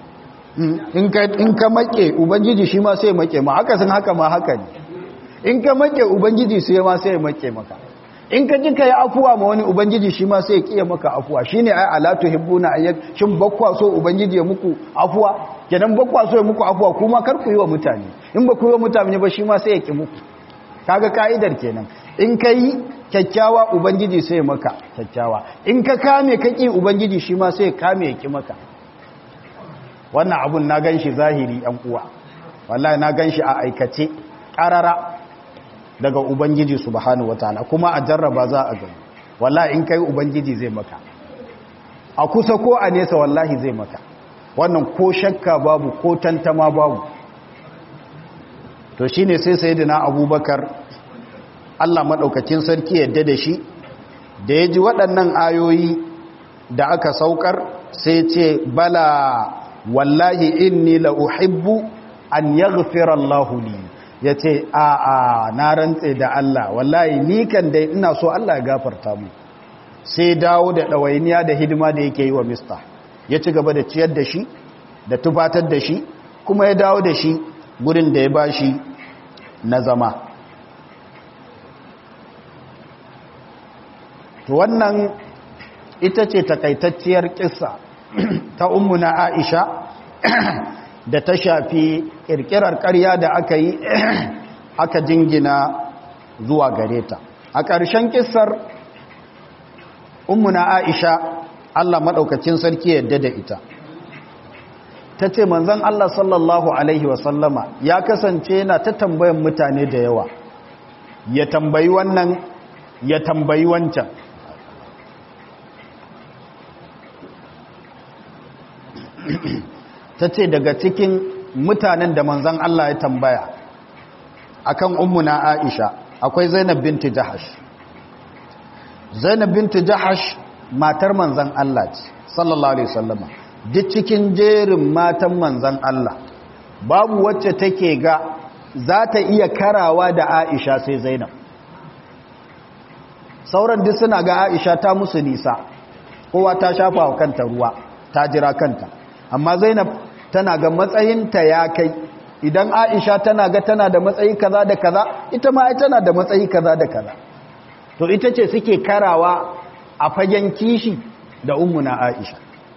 in ka make ubangiji shi ma sai make ma akasin haka ma haka ne in ka make ubangiji sai ma sai make maka in ka ji ka yi afuwa ma wani ubangiji shi ma sai ya kiya maka afuwa shi ne ai alatu hibbuna ayyak shin bakwa so ubangiji ya muku afuwa kenan bakwa so ya muku afuwa kuma kar ku yi wa mutane in ba ku yi wa mutane ba shi ma sai ya ki muku kaga ka'idar kenan in ka yi kyakkyawa ubangiji sai ya maka kyakkyawa in ka kame kaki ubangiji shi ma sai ya kame ya ki maka wannan abun na gan shi zahiri yan uwa wallahi na gan shi a aikace ƙarara daga ubangiji subhanahu wataala kuma a jarraba za a gani wallahi in kai ubangiji zai maka a kusa ko a nesa wallahi zai maka wannan ko shakka babu ko tantama babu to shine sai sayyidina abubakar Allah madaukakin sarki yadda da shi da ya ji waɗannan ayoyi da aka saukar sai ce bala wallahi inni la uhibbu an yaghfira Allahu li yace a a na rantse da Allah wallahi ni kan dai ina so Allah ya gafarta mu sai dawo da dawainiya da hidima da yake yi wa mista ya ci gaba da ciyar da shi da tufatar da shi kuma ya dawo da shi gurin da ya bashi na zama to wannan ita ce takaitacciyar kissa ta ummuna Aisha da ta shafi kirkirar ƙarya da aka yi aka jingina zuwa gare ta a ƙarshen kissar ummuna Aisha Allah maɗaukacin sarki yadda da ita ta ce manzan Allah sallallahu Alaihi wasallama ya kasance na ta tambayan mutane da yawa ya tambayi wannan ya tambayi wancan ta ce daga cikin mutanen da manzan Allah ya tambaya akan ummuna Aisha akwai Zainab binti Jahash Zainab binti Jahash matar manzan Allah ce sallallahu alaihi wasallama duk cikin jerin matan manzan Allah babu wacce take ga za ta iya karawa da Aisha sai Zainab sauran duk suna ga Aisha ta musu nisa kowa ta shafa wa kanta ruwa ta jira kanta amma Zainab tana ga matsayinta ya kai idan Aisha tana ga tana da matsayi kaza da kaza ita ma ai tana da matsayi kaza da kaza to ita ce suke karawa a fagen kishi da ummuna Aisha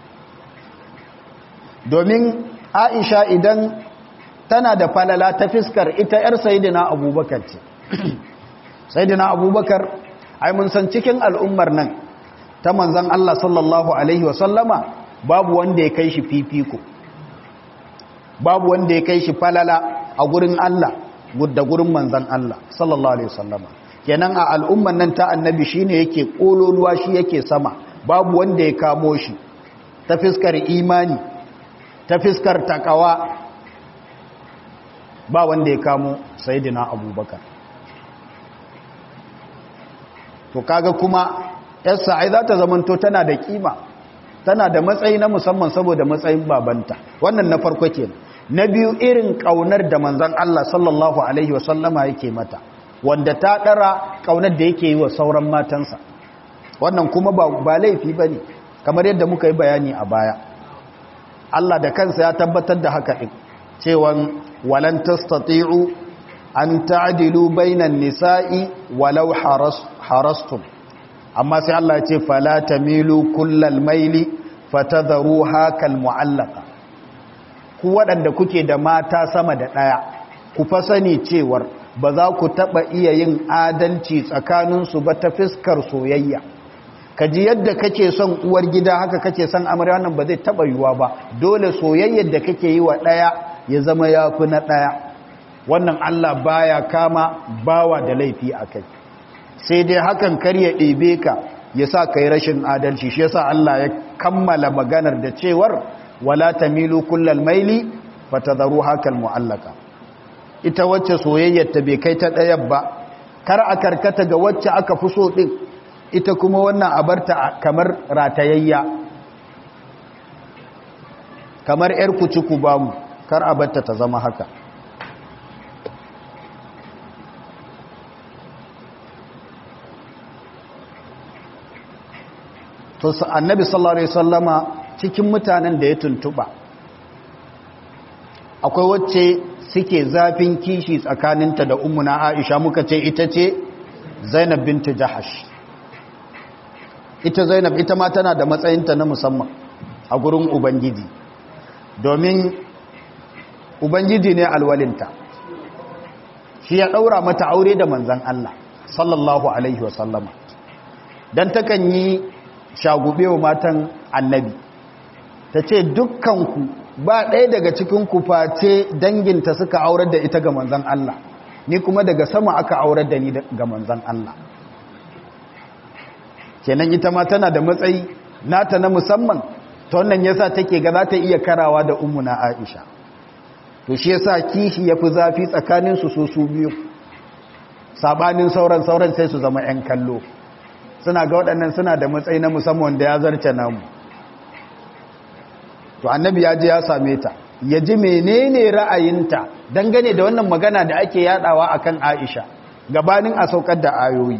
domin Aisha idan tana da falala ta fiskar ita yar sayyidina Abubakar ce sayyidina Abubakar ai mun san cikin al'ummar nan ta manzon Allah sallallahu alaihi wasallama babu wanda ya kai shi fifiko babu wanda ya kai shi falala a gurin Allah da gurin manzan Allah sallallahu alaihi wasallama kenan a al'umman nan ta annabi shine yake kololuwa shi yake sama babu wanda ya kamo shi ta fiskar imani ta fiskar takawa ba wanda ya kamo sayyidina abubakar to kaga kuma yarsa ai za ta zamanto tana da kima tana da matsayi na musamman saboda matsayin babanta wannan na farko kenan na biyu irin kaunar da manzon Allah sallallahu alaihi wasallama yake mata wanda ta dara kaunar da yake yi wa sauran matansa wannan kuma ba, ba laifi bane kamar yadda muka yi bayani a baya Allah da kansa ya tabbatar da haka din cewa walan tastati'u an ta'dilu bainan nisa'i walau haras harastum amma sai Allah ya ce fala tamilu kullal maili fatadharuha kal mu'allaqa ku waɗanda kuke da mata sama da ɗaya ku fa sani cewar ba za ku taɓa iya yin adalci tsakaninsu ba ta fiskar soyayya ka ji yadda kake son uwar gida haka kake son amarya wannan ba zai taɓa yiwuwa ba dole soyayyar da kake yi wa ɗaya ya zama ya fi na ɗaya wannan Allah baya kama bawa da laifi a kai sai dai hakan kar ya ɗebe ka ya sa ka yi rashin adalci shi yasa Allah ya kammala maganar da cewar wala tamilu kullal maili fatadharu hakal mu'allaka ita wacce soyayyar ta bai kai ta ɗayan ba kar a karkata ga wacce aka fi so din ita kuma wannan abarta kamar ratayayya kamar yar kuciku bamu kar a barta ta zama haka to annabi sallallahu alaihi wasallama cikin mutanen da ya tuntuba akwai wacce suke zafin kishi tsakaninta da ummuna Aisha muka ce ita ce Zainab bintu Jahash ita Zainab ita ma tana da matsayinta na musamman a gurin ubangiji domin ubangiji ne alwalinta shi ya daura mata aure da manzon Allah sallallahu alaihi wasallama dan takan yi shagube wa matan annabi ta ce dukkanku ba ɗaya daga cikinku face danginta suka aurar da ita ga manzan Allah ni kuma daga sama aka aurar da ni ga manzan Allah kenan ita ma tana da matsayi nata na musamman ta wannan yasa take ga za ta iya karawa da ummuna Aisha to shi yasa kishi yafi zafi tsakanin su su biyu sabanin sauran sauran sai su zama 'yan kallo suna ga waɗannan suna da matsayi na musamman da ya zarce namu to annabi ya je ya same ta ya ji menene ra'ayinta dangane da wannan magana da ake yadawa akan Aisha gabanin a saukar da ayoyi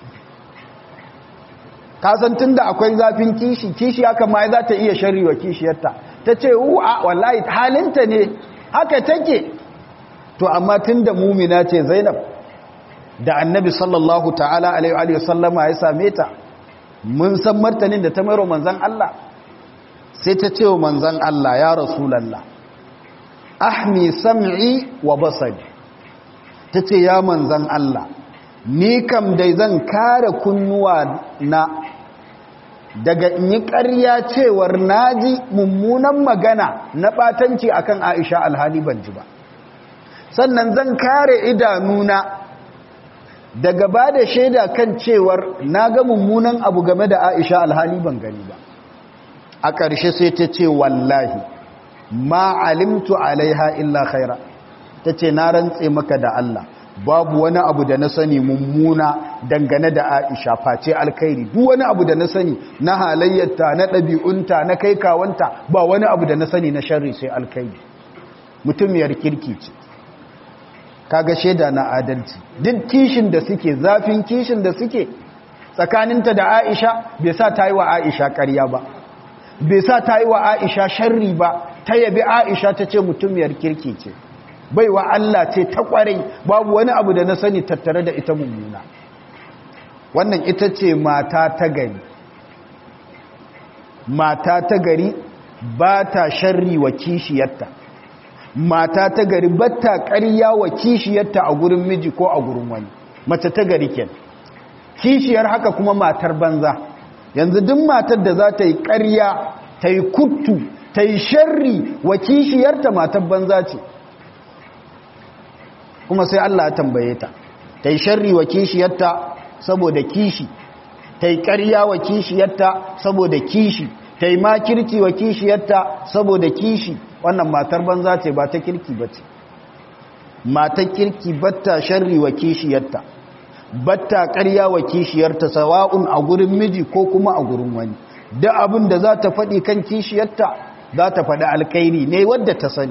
kasan tunda akwai zafin kishi kishi haka ma za ta iya shari'a kishiyarta ta ce a wallahi halinta ne haka take to amma tunda mumina ce Zainab da annabi sallallahu ta'ala alaihi wa sallama ya same ta mun san martanin da ta mairo manzan Allah sai ta ce wa manzan Allah ya rasulallah ahmi sam'i wa basari ta ce ya manzan Allah ni kam dai zan kare kunnuwa na daga in yi ƙarya cewar naji mummunan magana na ɓatanci akan Aisha alhali ban ji ba sannan zan kare idanuna daga ba da shaida kan cewar na ga mummunan abu game da Aisha alhali ban gani ba a ƙarshe sai ta ce wallahi ma alimtu alaiha illa khaira ta ce na rantse maka da Allah babu wani abu da na sani mummuna dangane da Aisha face alkhairi duk wani abu da na sani na halayyarta na ɗabi'unta na kai kawanta ba wani abu da na sani na sharri sai alkhairi mutumiyar kirki ce kaga shaida na adalci duk kishin da suke zafin kishin da suke tsakaninta da Aisha bai sa ta yi wa Aisha ƙarya ba bai sa ta yi wa Aisha sharri ba ta yabi Aisha ta ce mutumiyar kirki ce baiwa Allah ce ta kwarai babu wani abu da na sani tattare da ita mummuna wannan ita ce mata ta gari mata ta gari ba ta sharri wa kishiyarta mata ta gari ba ta ƙarya wa kishiyarta a gurin miji ko a gurin wani mace ta gari ken kishiyar haka kuma matar banza yanzu duk matar da za ta yi ƙarya ta yi kuttu ta yi sharri wa kishiyarta matar banza ce kuma sai Allah ya tambaye ta ta yi sharri wa kishiyarta saboda kishi ta yi ƙarya wa kishiyarta saboda kishi ta yi makirci wa kishiyarta saboda kishi wannan matar banza ce ba ta kirki ba ce matar kirki batta sharri wa kishiyarta batta ƙarya wa kishiyarta sawa'un a gurin miji ko kuma a gurin wani da abin da za ta faɗi kan kishiyarta za ta faɗi alkairi ne wadda ta sani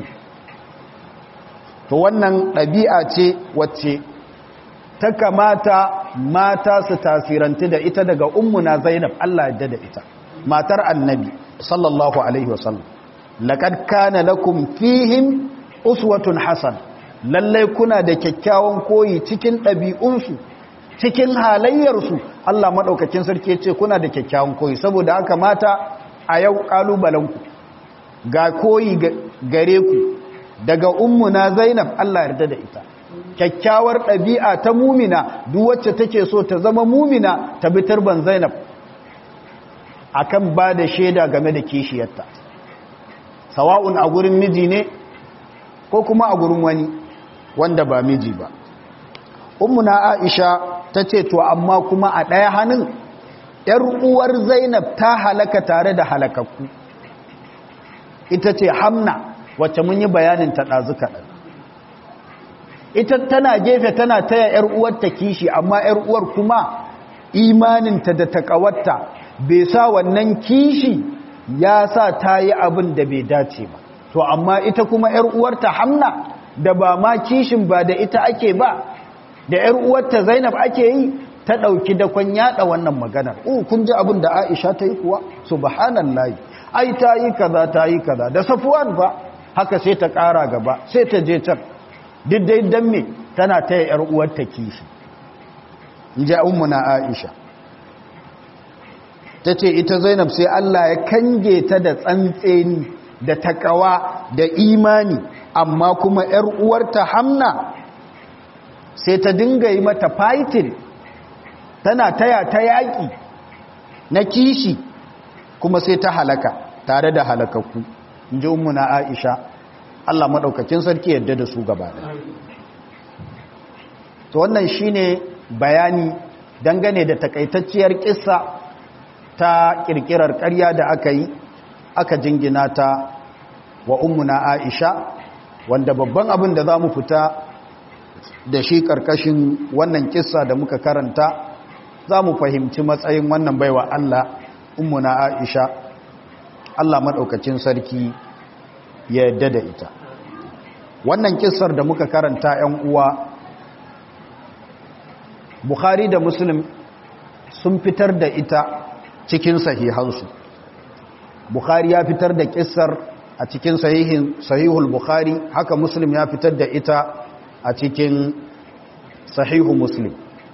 to wannan ɗabi'a ce wacce ta kamata mata su tasiranti da ita daga ummuna zainab Allah yadda da ita matar annabi sallallahu alaihi wasallam laqad kana lakum fihim uswatun hasan lallai kuna da kyakkyawan koyi cikin ɗabi'unsu cikin halayyarsu Allah maɗaukakin sarki ce kuna da kyakkyawan koyi saboda haka mata a yau ƙalubalenku ga koyi gare ku daga ummuna zainab Allah yarda da ita kyakkyawar ɗabi'a ta mumina duk wacce take so ta zama mumina ta bi turban zainab akan ba da shaida game da kishiyarta sawa'un a gurin miji ne ko kuma a gurin wani wanda ba miji ba ummuna aisha ta ce to amma kuma a ɗaya hannun ‘yar uwar zainab ta halaka tare da halakakku ita ce hamna wacce mun yi bayanin ta ɗazu kaɗan ita tana gefe tana taya ‘yar uwarta kishi amma ‘yar uwar kuma imaninta da taƙawarta bai sa wannan kishi ya sa ta yi abin da bai dace ba to amma ita kuma ‘yar uwarta hamna da ba ma kishin ba da ita ake ba da ‘yar uwarta zainab ake yi ta ɗauki dakon yaɗa wannan maganar uh kun ji abin da aisha ta yi kuwa subhanallahi ai ta yi kaza ta yi kaza da safuwan ba haka sai ta ƙara gaba sai ta je can diddai don me tana ta ‘yar uwarta kishi in ji na aisha ta ce ita zainab sai Allah ya kange ta da tsantseni da takawa da imani amma kuma ‘yar uwarta hamna sai ta dinga yi mata fighting tana taya ta yaƙi na kishi kuma sai ta halaka tare da halakakku in ji na aisha Allah maɗaukakin sarki yadda da su gaba to wannan shine bayani dangane da takaitacciyar kissa ta kirkirar ƙarya da aka yi aka jingina ta wa ummuna Aisha wanda babban abin da za mu fita da shi ƙarƙashin wannan kissa da muka karanta za mu fahimci matsayin wannan baiwa Allah ummuna Aisha Allah maɗaukacin sarki ya yadda da ita wannan kissar da muka karanta 'yan uwa Bukhari da Muslim sun fitar da ita cikin sahihansu Bukhari ya fitar da kissar a cikin sahihin sahihul Bukhari haka Muslim ya fitar da ita a cikin sahihu Muslim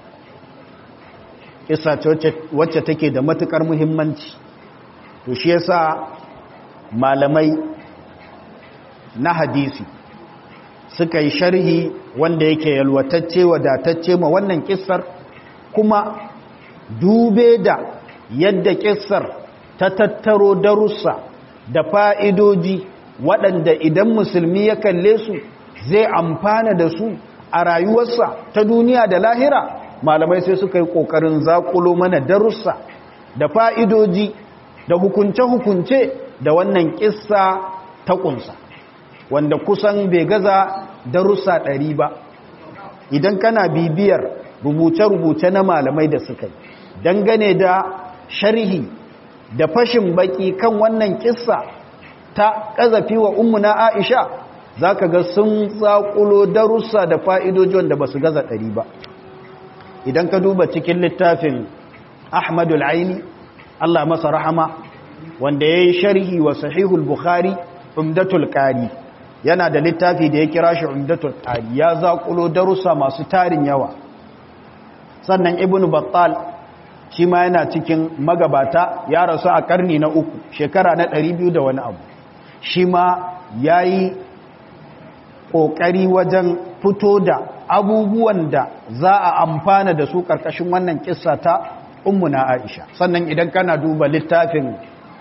kissa wacce take da matukar muhimmanci to shi yasa malamai na hadisi suka yi sharhi wanda yake yalwatacce wadatacce ma wannan kissar kuma dube da yadda kissar ta tattaro darussa da fa'idoji waɗanda idan musulmi ya kalle su zai amfana da su a rayuwarsa ta duniya da lahira malamai sai suka yi ƙoƙarin zaƙulo mana darussa da fa'idoji da hukunce-hukunce da wannan kissa ta ƙunsa wanda kusan bai gaza darussa ɗari ba idan kana bibiyar rubuce-rubuce na malamai da suka yi dangane da sharhi da fashin baki kan wannan kissa ta kazafi wa ummuna Aisha zaka ga sun tsakulo darussa da fa'idoji wanda basu gaza ɗari ba idan ka duba cikin littafin Ahmadul Aini Allah masa rahama wanda yayi sharhi wa Sahihul Bukhari Umdatul Qari yana da littafi da ya kira shi Umdatul Qari ya zakulo darussa masu tarin yawa sannan Ibn Battal shi ma yana cikin magabata ya rasu a karni na uku shekara na ɗari biyu da wani abu shi ma ya yi ƙoƙari wajen fito da abubuwan da za a amfana da su ƙarƙashin wannan ƙissa ta ummuna aisha sannan idan kana duba littafin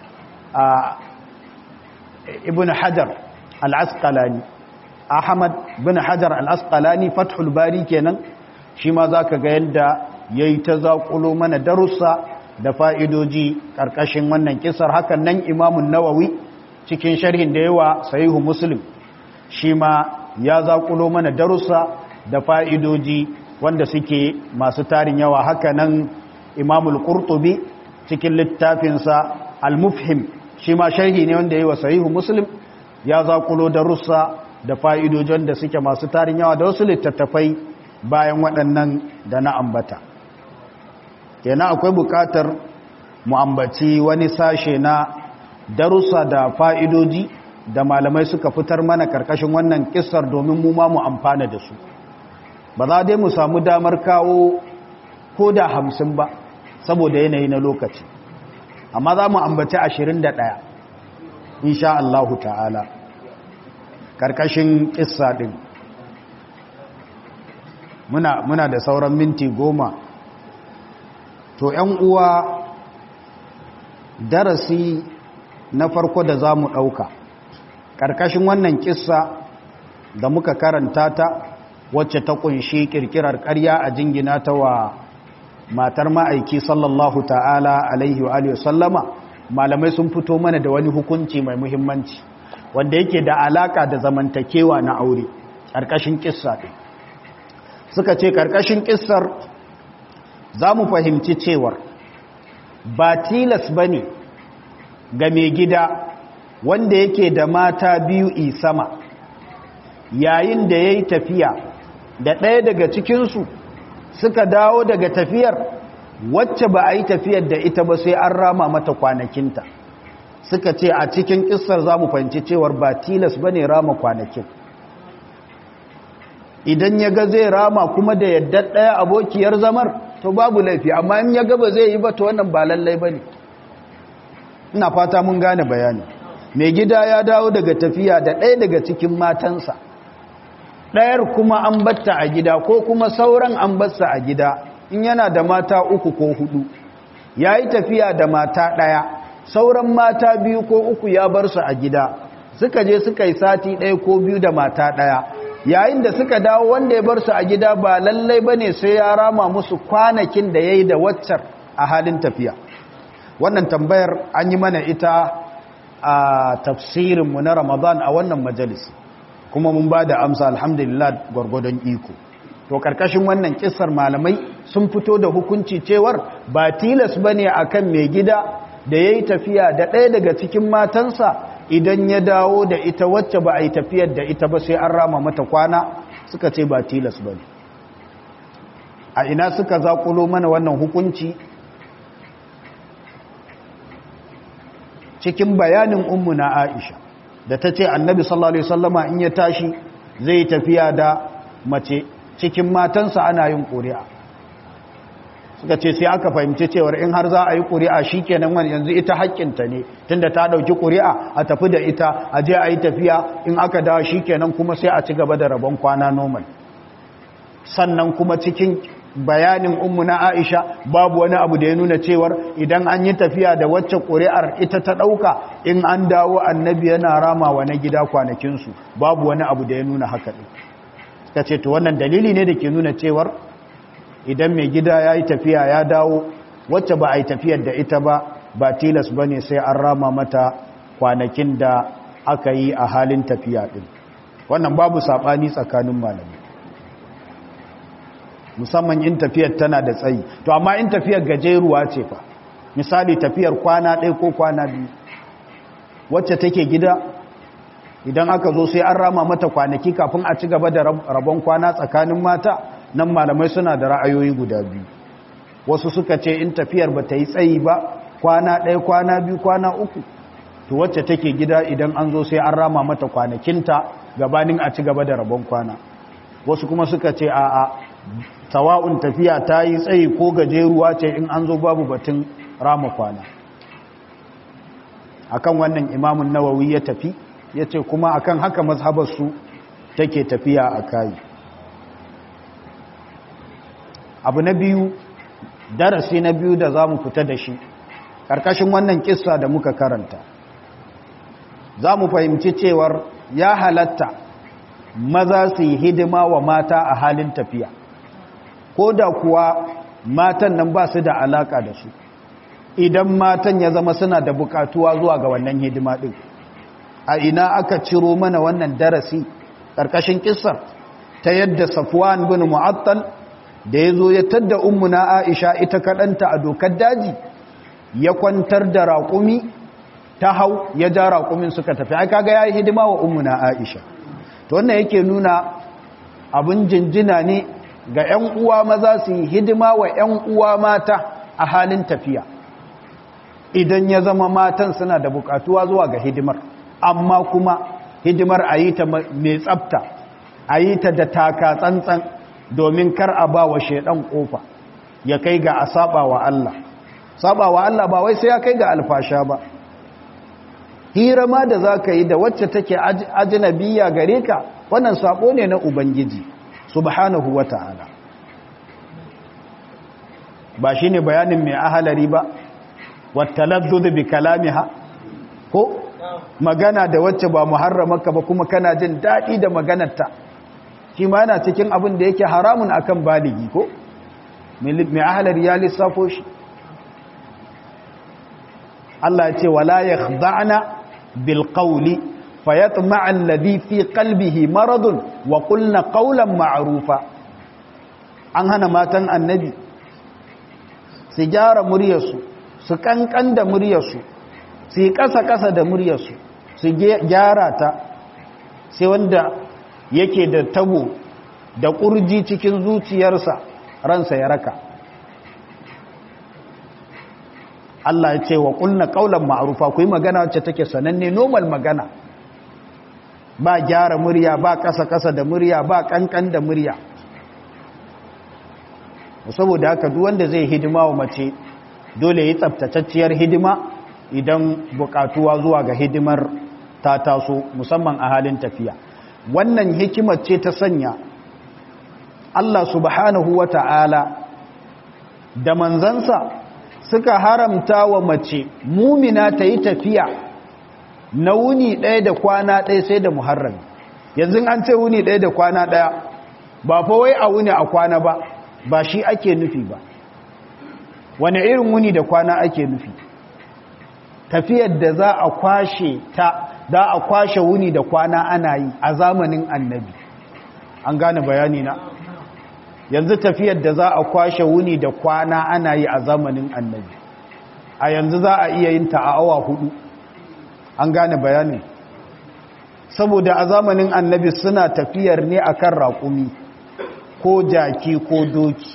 ibn hajar al-asqalani ahmad bin hajar al-asqalani fathul bari kenan shi ma za ka ga yadda ya yi ta zaƙulo mana darussa da fa'idoji ƙarƙashin wannan kisar hakan nan imamun nawawi cikin sharhin da yawa sahihu muslim shi ma ya zaƙulo mana darussa da fa'idoji wanda suke masu tarin yawa haka nan imamul ƙurtubi cikin littafinsa al-mufhim shi ma sharhi ne wanda yawa sahihu muslim ya zaƙulo darussa da fa'idoji wanda suke masu tarin yawa da wasu littattafai bayan waɗannan da na ambata kenan akwai bukatar mu ambaci wani sashe na darussa da fa'idoji da malamai suka fitar mana karkashin wannan kissar domin mu ma mu amfana da su ba za dai mu samu damar kawo ko da hamsin ba saboda yanayi na lokaci amma za mu ambaci ashirin da ɗaya insha Allahu ta'ala karkashin kissa ɗin muna, muna da sauran minti goma to ‘yan uwa darasi na farko da za mu ɗauka ƙarƙashin wannan ƙissa da muka karanta ta wacce ta ƙunshi ƙirƙirar ƙarya a jingina ta wa matar ma'aiki sallallahu ta'ala alaihi wa sallama malamai sun fito mana da wani hukunci mai muhimmanci wanda yake da alaƙa da zamantakewa na aure ƙarƙashin ƙissa ɗin suka ce ƙarƙashin ƙissar za mu fahimci cewar ba tilas ba ne ga mai gida wanda yake da mata biyu isama yayin da ya yi tafiya da ɗaya daga cikinsu suka dawo daga tafiyar wacce ba a yi tafiyar da ita ba sai an rama mata kwanakinta suka ce a cikin ƙisar za mu fahimci cewar ba tilas ba ne rama kwanakin idan ya ga zai rama kuma da yadda ɗaya abokiyar zamar to babu laifi amma in ya gaba zai yi ba to wannan ba lallai ba ne ina fata mun gane bayani mai gida ya dawo daga tafiya da ɗaya daga cikin matansa ɗayar kuma an batta a gida ko kuma sauran an batta a gida in yana da mata uku ko hudu ya yi tafiya da mata ɗaya sauran mata biyu ko uku ya bar su a gida suka je suka yi sati ɗaya ko biyu da mata ɗaya yayin da suka dawo wanda ya bar su a gida ba lallai bane sai ya rama musu kwanakin da yayi da waccar a halin tafiya wannan tambayar an yi mana ita a tafsirin mu na Ramadan a wannan majalisi kuma mun bada amsa alhamdulillah gwargwadon iko to karkashin wannan kissar malamai sun fito da hukunci cewar ba tilas bane akan mai gida da yayi tafiya da ɗaya daga cikin matansa idan ya dawo da ita wacce ba a yi tafiyar da ita ba sai an rama mata kwana suka ce ba tilas ba ne a ina suka zaƙulo mana wannan hukunci cikin bayanin ummu na aisha da ta ce annabi sallallahu alaihi wasallama in ya tashi zai tafiya da mace cikin matansa ana yin ƙuri'a suka ce sai aka fahimci cewar in har za a yi ƙuri'a shi kenan wani yanzu ita haƙƙinta ne tunda ta ɗauki ƙuri'a a tafi da ita a je a yi tafiya in aka dawo shi kenan kuma sai a ci gaba da rabon kwana normal sannan kuma cikin bayanin ummu na aisha babu wani abu da ya nuna cewar idan an yi tafiya da wacce ƙuri'ar ita ta ɗauka in an dawo annabi yana rama wa na gida kwanakinsu babu wani abu da ya nuna haka ɗin suka ce to wannan dalili ne da ke nuna cewar idan mai gida ya yi tafiya ya dawo wacce ba a yi tafiyar da ita ba ba tilas ba ne sai an rama mata kwanakin da aka yi a halin tafiya ɗin wannan babu saɓani tsakanin malami musamman in tafiyar tana da tsayi to amma in tafiyar gajeruwa ce fa misali tafiyar kwana ɗaya ko kwana biyu wacce take gida idan aka zo sai an rama mata kwanaki kafin a ci gaba da rabon kwana tsakanin mata nan malamai suna da ra'ayoyi guda biyu wasu suka ce in tafiyar ba ta yi tsayi ba kwana ɗaya kwana biyu kwana uku to wacce take gida idan an zo sai an rama mata kwanakinta gabanin a ci gaba da rabon kwana wasu kuma suka ce a a tawa'un tafiya ta yi tsayi ko gajeruwa ce in an zo babu batun rama kwana akan wannan imamun nawawi ya tafi ya ce kuma akan haka mazhabarsu take tafiya a kayi abu na biyu darasi na biyu da za mu fita da shi ƙarƙashin wannan kissa da muka karanta za mu fahimci cewar ya halatta maza su yi hidima wa mata a halin tafiya ko da kuwa matan nan ba su da alaka da su idan matan ya zama suna da bukatuwa zuwa ga wannan hidima ɗin a ina aka ciro mana wannan darasi ƙarƙashin kissar ta yadda safwan bin mu'attal da ya zo ya tadda ummuna aisha ita kaɗanta a dokar daji ya kwantar da raƙumi ta hau ya ja raƙumin suka tafi ai kaga ya yi hidima wa ummuna aisha to wannan yake nuna abin jinjina ne ga 'yan uwa maza su yi hidima wa 'yan uwa mata a halin tafiya idan ya zama matan suna da bukatuwa zuwa ga hidimar amma kuma hidimar a yi ta mai tsafta a yi ta da taka tsantsan domin kar a ba wa shaidan kofa ya kai ga a saba wa Allah saba wa Allah ba wai sai ya kai ga alfasha ba hira ma da za ka yi da wacce take ajinabiya gare ka wannan sabo ne na ubangiji subhanahu wa ta'ala ba shi ne bayanin mai ahalari ba wattaladdud bi kalamiha ko magana da wacce ba muharramaka ba kuma kana jin daɗi da maganarta shi ma yana cikin abin da yake haramun akan baligi ko mai ahalari ya lissafo shi Allah ya ce wala yakhda'na bil qawli fayatma'a alladhi fi qalbihi maradun wa qulna qawlan ma'rufa an hana matan annabi su gyara muryarsu su kankan da muryarsu su yi kasa-kasa da muryarsu su gyara ta sai wanda yake da tabo da kurji cikin zuciyarsa ransa ya raka Allah ya ce wa ƙulna ƙaunar ma'arufa ku yi magana wacce take sananne normal magana ba gyara murya ba ƙasa-ƙasa da murya ba ƙanƙan da murya saboda haka duk wanda zai hidima wa mace dole yi tsabtatacciyar hidima idan buƙatuwa zuwa ga hidimar ta taso musamman a halin tafiya wannan hikimar ce ta sanya Allah subhanahu wa ta'ala da manzansa suka haramta wa mace mumina ta yi tafiya na wuni ɗaya da kwana ɗaya sai da muharrami yanzu an ce wuni ɗaya da kwana ɗaya ba fa wai a wuni a kwana ba ba shi ake nufi ba wani irin wuni da kwana ake nufi tafiyar da za a kwashe ta za a kwashe wuni da kwana ana yi a zamanin annabi an gane bayani na yanzu tafiyar da za a kwashe wuni da kwana ana yi a zamanin annabi a yanzu za a iya yin ta a awa hudu an gane bayani saboda a zamanin annabi suna tafiyar ne akan raƙumi ko jaki ko doki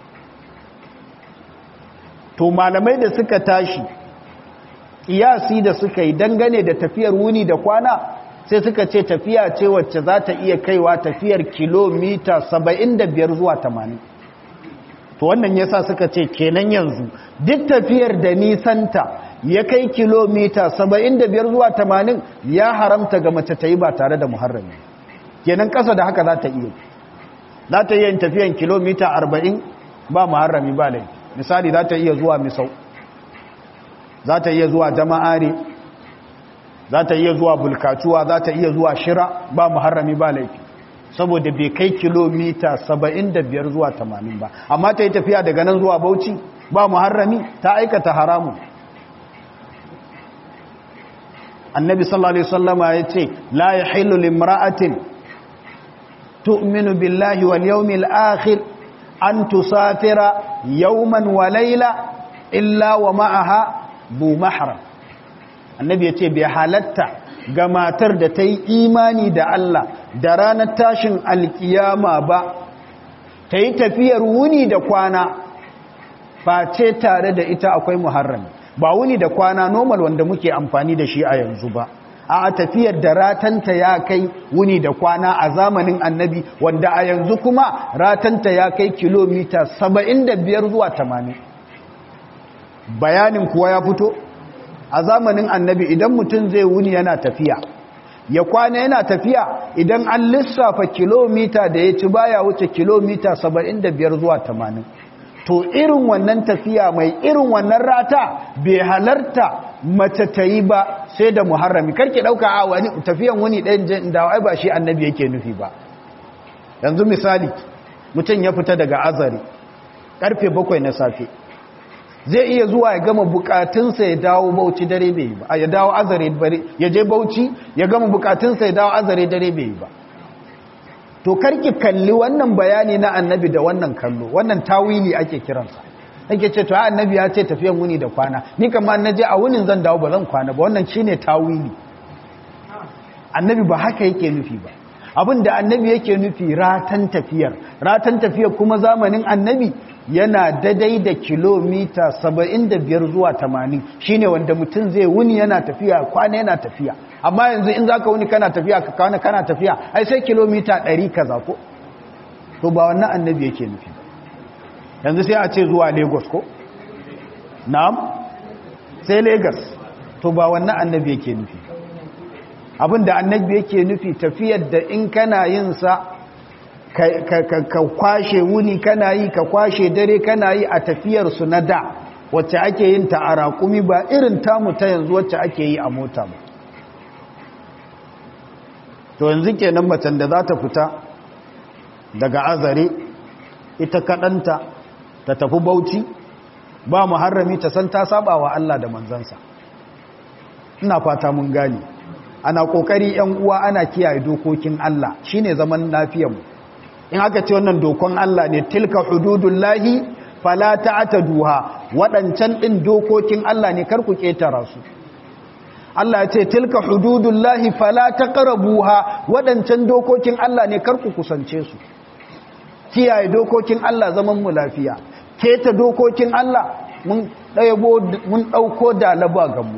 to malamai da suka tashi kiyasi da suka yi dangane da tafiyar wuni da kwana sai suka ce tafiya ce wacce za ta iya kaiwa tafiyar kilomita 75 zuwa 80 to wannan yasa suka ce kenan yanzu duk tafiyar da nisanta ya kai kilomita 75 zuwa 80 ya haramta ga mace ta yi ba tare da muharrami kenan kasa da haka za ta iya za ta iya yin tafiyan kilomita 40 ba muharrami ba laifi misali za ta iya zuwa misau za ta iya zuwa jama'are za ta iya zuwa bulkatuwa za ta iya zuwa shira ba muharrami ba laifi saboda bai kai kilomita 75 zuwa 80 ba amma ta yi tafiya daga nan zuwa bauchi ba muharrami ta aikata haramu annabi sallallahu alaihi wasallama ya ce la yahillu limra'atin tu'minu billahi wal yawmil akhir an tusafira yawman wa laila illa wa ma'aha bu mahram annabi yace bai halatta ga matar da ta yi imani da Allah da ranar tashin alkiyama ba ta yi tafiyar wuni da kwana face tare da ita akwai muharrami ba wuni da kwana normal wanda muke amfani da shi a yanzu ba a tafiyar da ratanta ya kai wuni da kwana a zamanin annabi wanda a yanzu kuma ratanta ya kai kilomita 75 zuwa 80 bayanin kuwa ya fito a zamanin annabi idan mutum zai wuni yana tafiya ya kwana yana tafiya idan an lissafa kilomita da ya ci baya wuce kilomita 75 zuwa 80 to irin wannan tafiya mai irin wannan rata bai halarta mace ta yi ba sai da muharrami karki dauka a wani tafiyan wani ɗayan jin da ai ba shi annabi yake nufi ba yanzu misali mutum ya fita daga azari karfe bakwai na safe zai iya zuwa ya gama bukatunsa ya dawo bauchi dare bai yi ba ya dawo azare ya je bauchi ya gama bukatunsa ya dawo azare dare bai yi ba to karki kalli wannan bayani na annabi da wannan kallo wannan tawili ake kiransa ake ce to annabi ya ce tafiyan wuni da kwana ni kamar na je a wunin zan dawo ba zan kwana ba wannan shine tawili annabi ba haka yake nufi ba abin da annabi yake nufi ratan tafiyar ratan tafiyar kuma zamanin annabi yana dadai da kilomita 75 zuwa 80 shine wanda mutum zai wuni yana tafiya kwana yana tafiya amma yanzu in zaka wuni kana tafiya ka kwana kana tafiya ai sai kilomita 100 kaza ko to ba wannan annabi yake nufi yanzu sai a ce zuwa Lagos ko na'am sai Lagos to ba wannan annabi yake nufi abinda annabi yake nufi tafiyar da in kana yin sa ka kwashe wuni kana yi ka kwashe dare kana yi a tafiyarsu na da wacce ake yin ta a raƙumi ba irin tamu ta yanzu wacce ake yi a mota ba to yanzu kenan macen da za ta fita daga azare ita kaɗanta ta tafi bauchi ba muharrami ta san ta saba wa Allah da manzansa ina fata mun gani ana ƙoƙari 'yan uwa ana kiyaye dokokin Allah shine zaman lafiyarmu in aka ce wannan dokon Allah ne tilka hududullahi fala ta'taduha wadancan din dokokin Allah ne kar ku ketara su Allah ya ce tilka hududullahi fala taqrabuha wadancan dokokin Allah ne kar ku kusance su kiyaye dokokin Allah zaman mu lafiya keta dokokin Allah mun dayabo mun dauko da laba gammu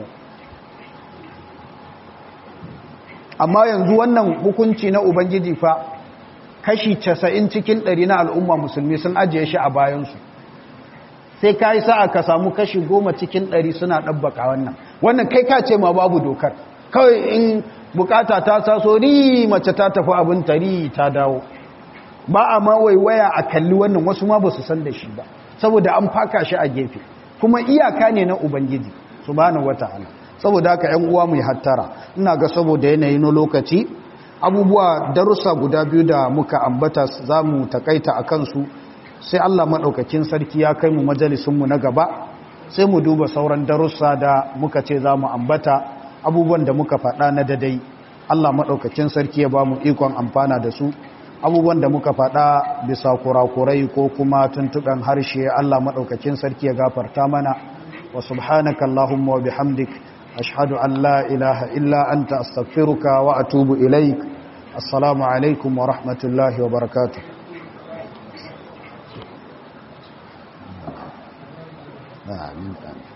amma yanzu wannan hukunci na ubangiji fa kashi casa'in cikin ɗari na al'umma musulmi sun ajiye shi a bayansu sai ka yi sa'a ka samu kashi goma cikin ɗari suna ɗabbaka wannan wannan kai ka ce ma babu dokar kawai in bukata ta taso ri mace ta tafi abin tari ta dawo ba a ma waiwaya a kalli wannan wasu ma ba su san da shi ba saboda an faka shi a gefe kuma iyaka ne na ubangiji subhanahu wata'ala saboda haka yan uwa mu hattara ina ga saboda yanayi na lokaci abubuwa darussa guda biyu da muka ambata za mu takaita a kansu sai Allah maɗaukakin sarki ya kai mu majalisunmu na gaba sai mu duba sauran darussa da muka ce za mu ambata abubuwan da muka faɗa na dadai Allah maɗaukakin sarki ya ba mu ikon amfana da su abubuwan da muka faɗa bisa kurakurai ko kuma tuntuɓen harshe Allah maɗaukakin sarki ya gafarta mana wa subhanaka Allahumma wa bihamdik ashhadu an la ilaha illa anta astaghfiruka wa atubu ilaik assalamu alaikum wa rahmatullahi wa barakatuh amin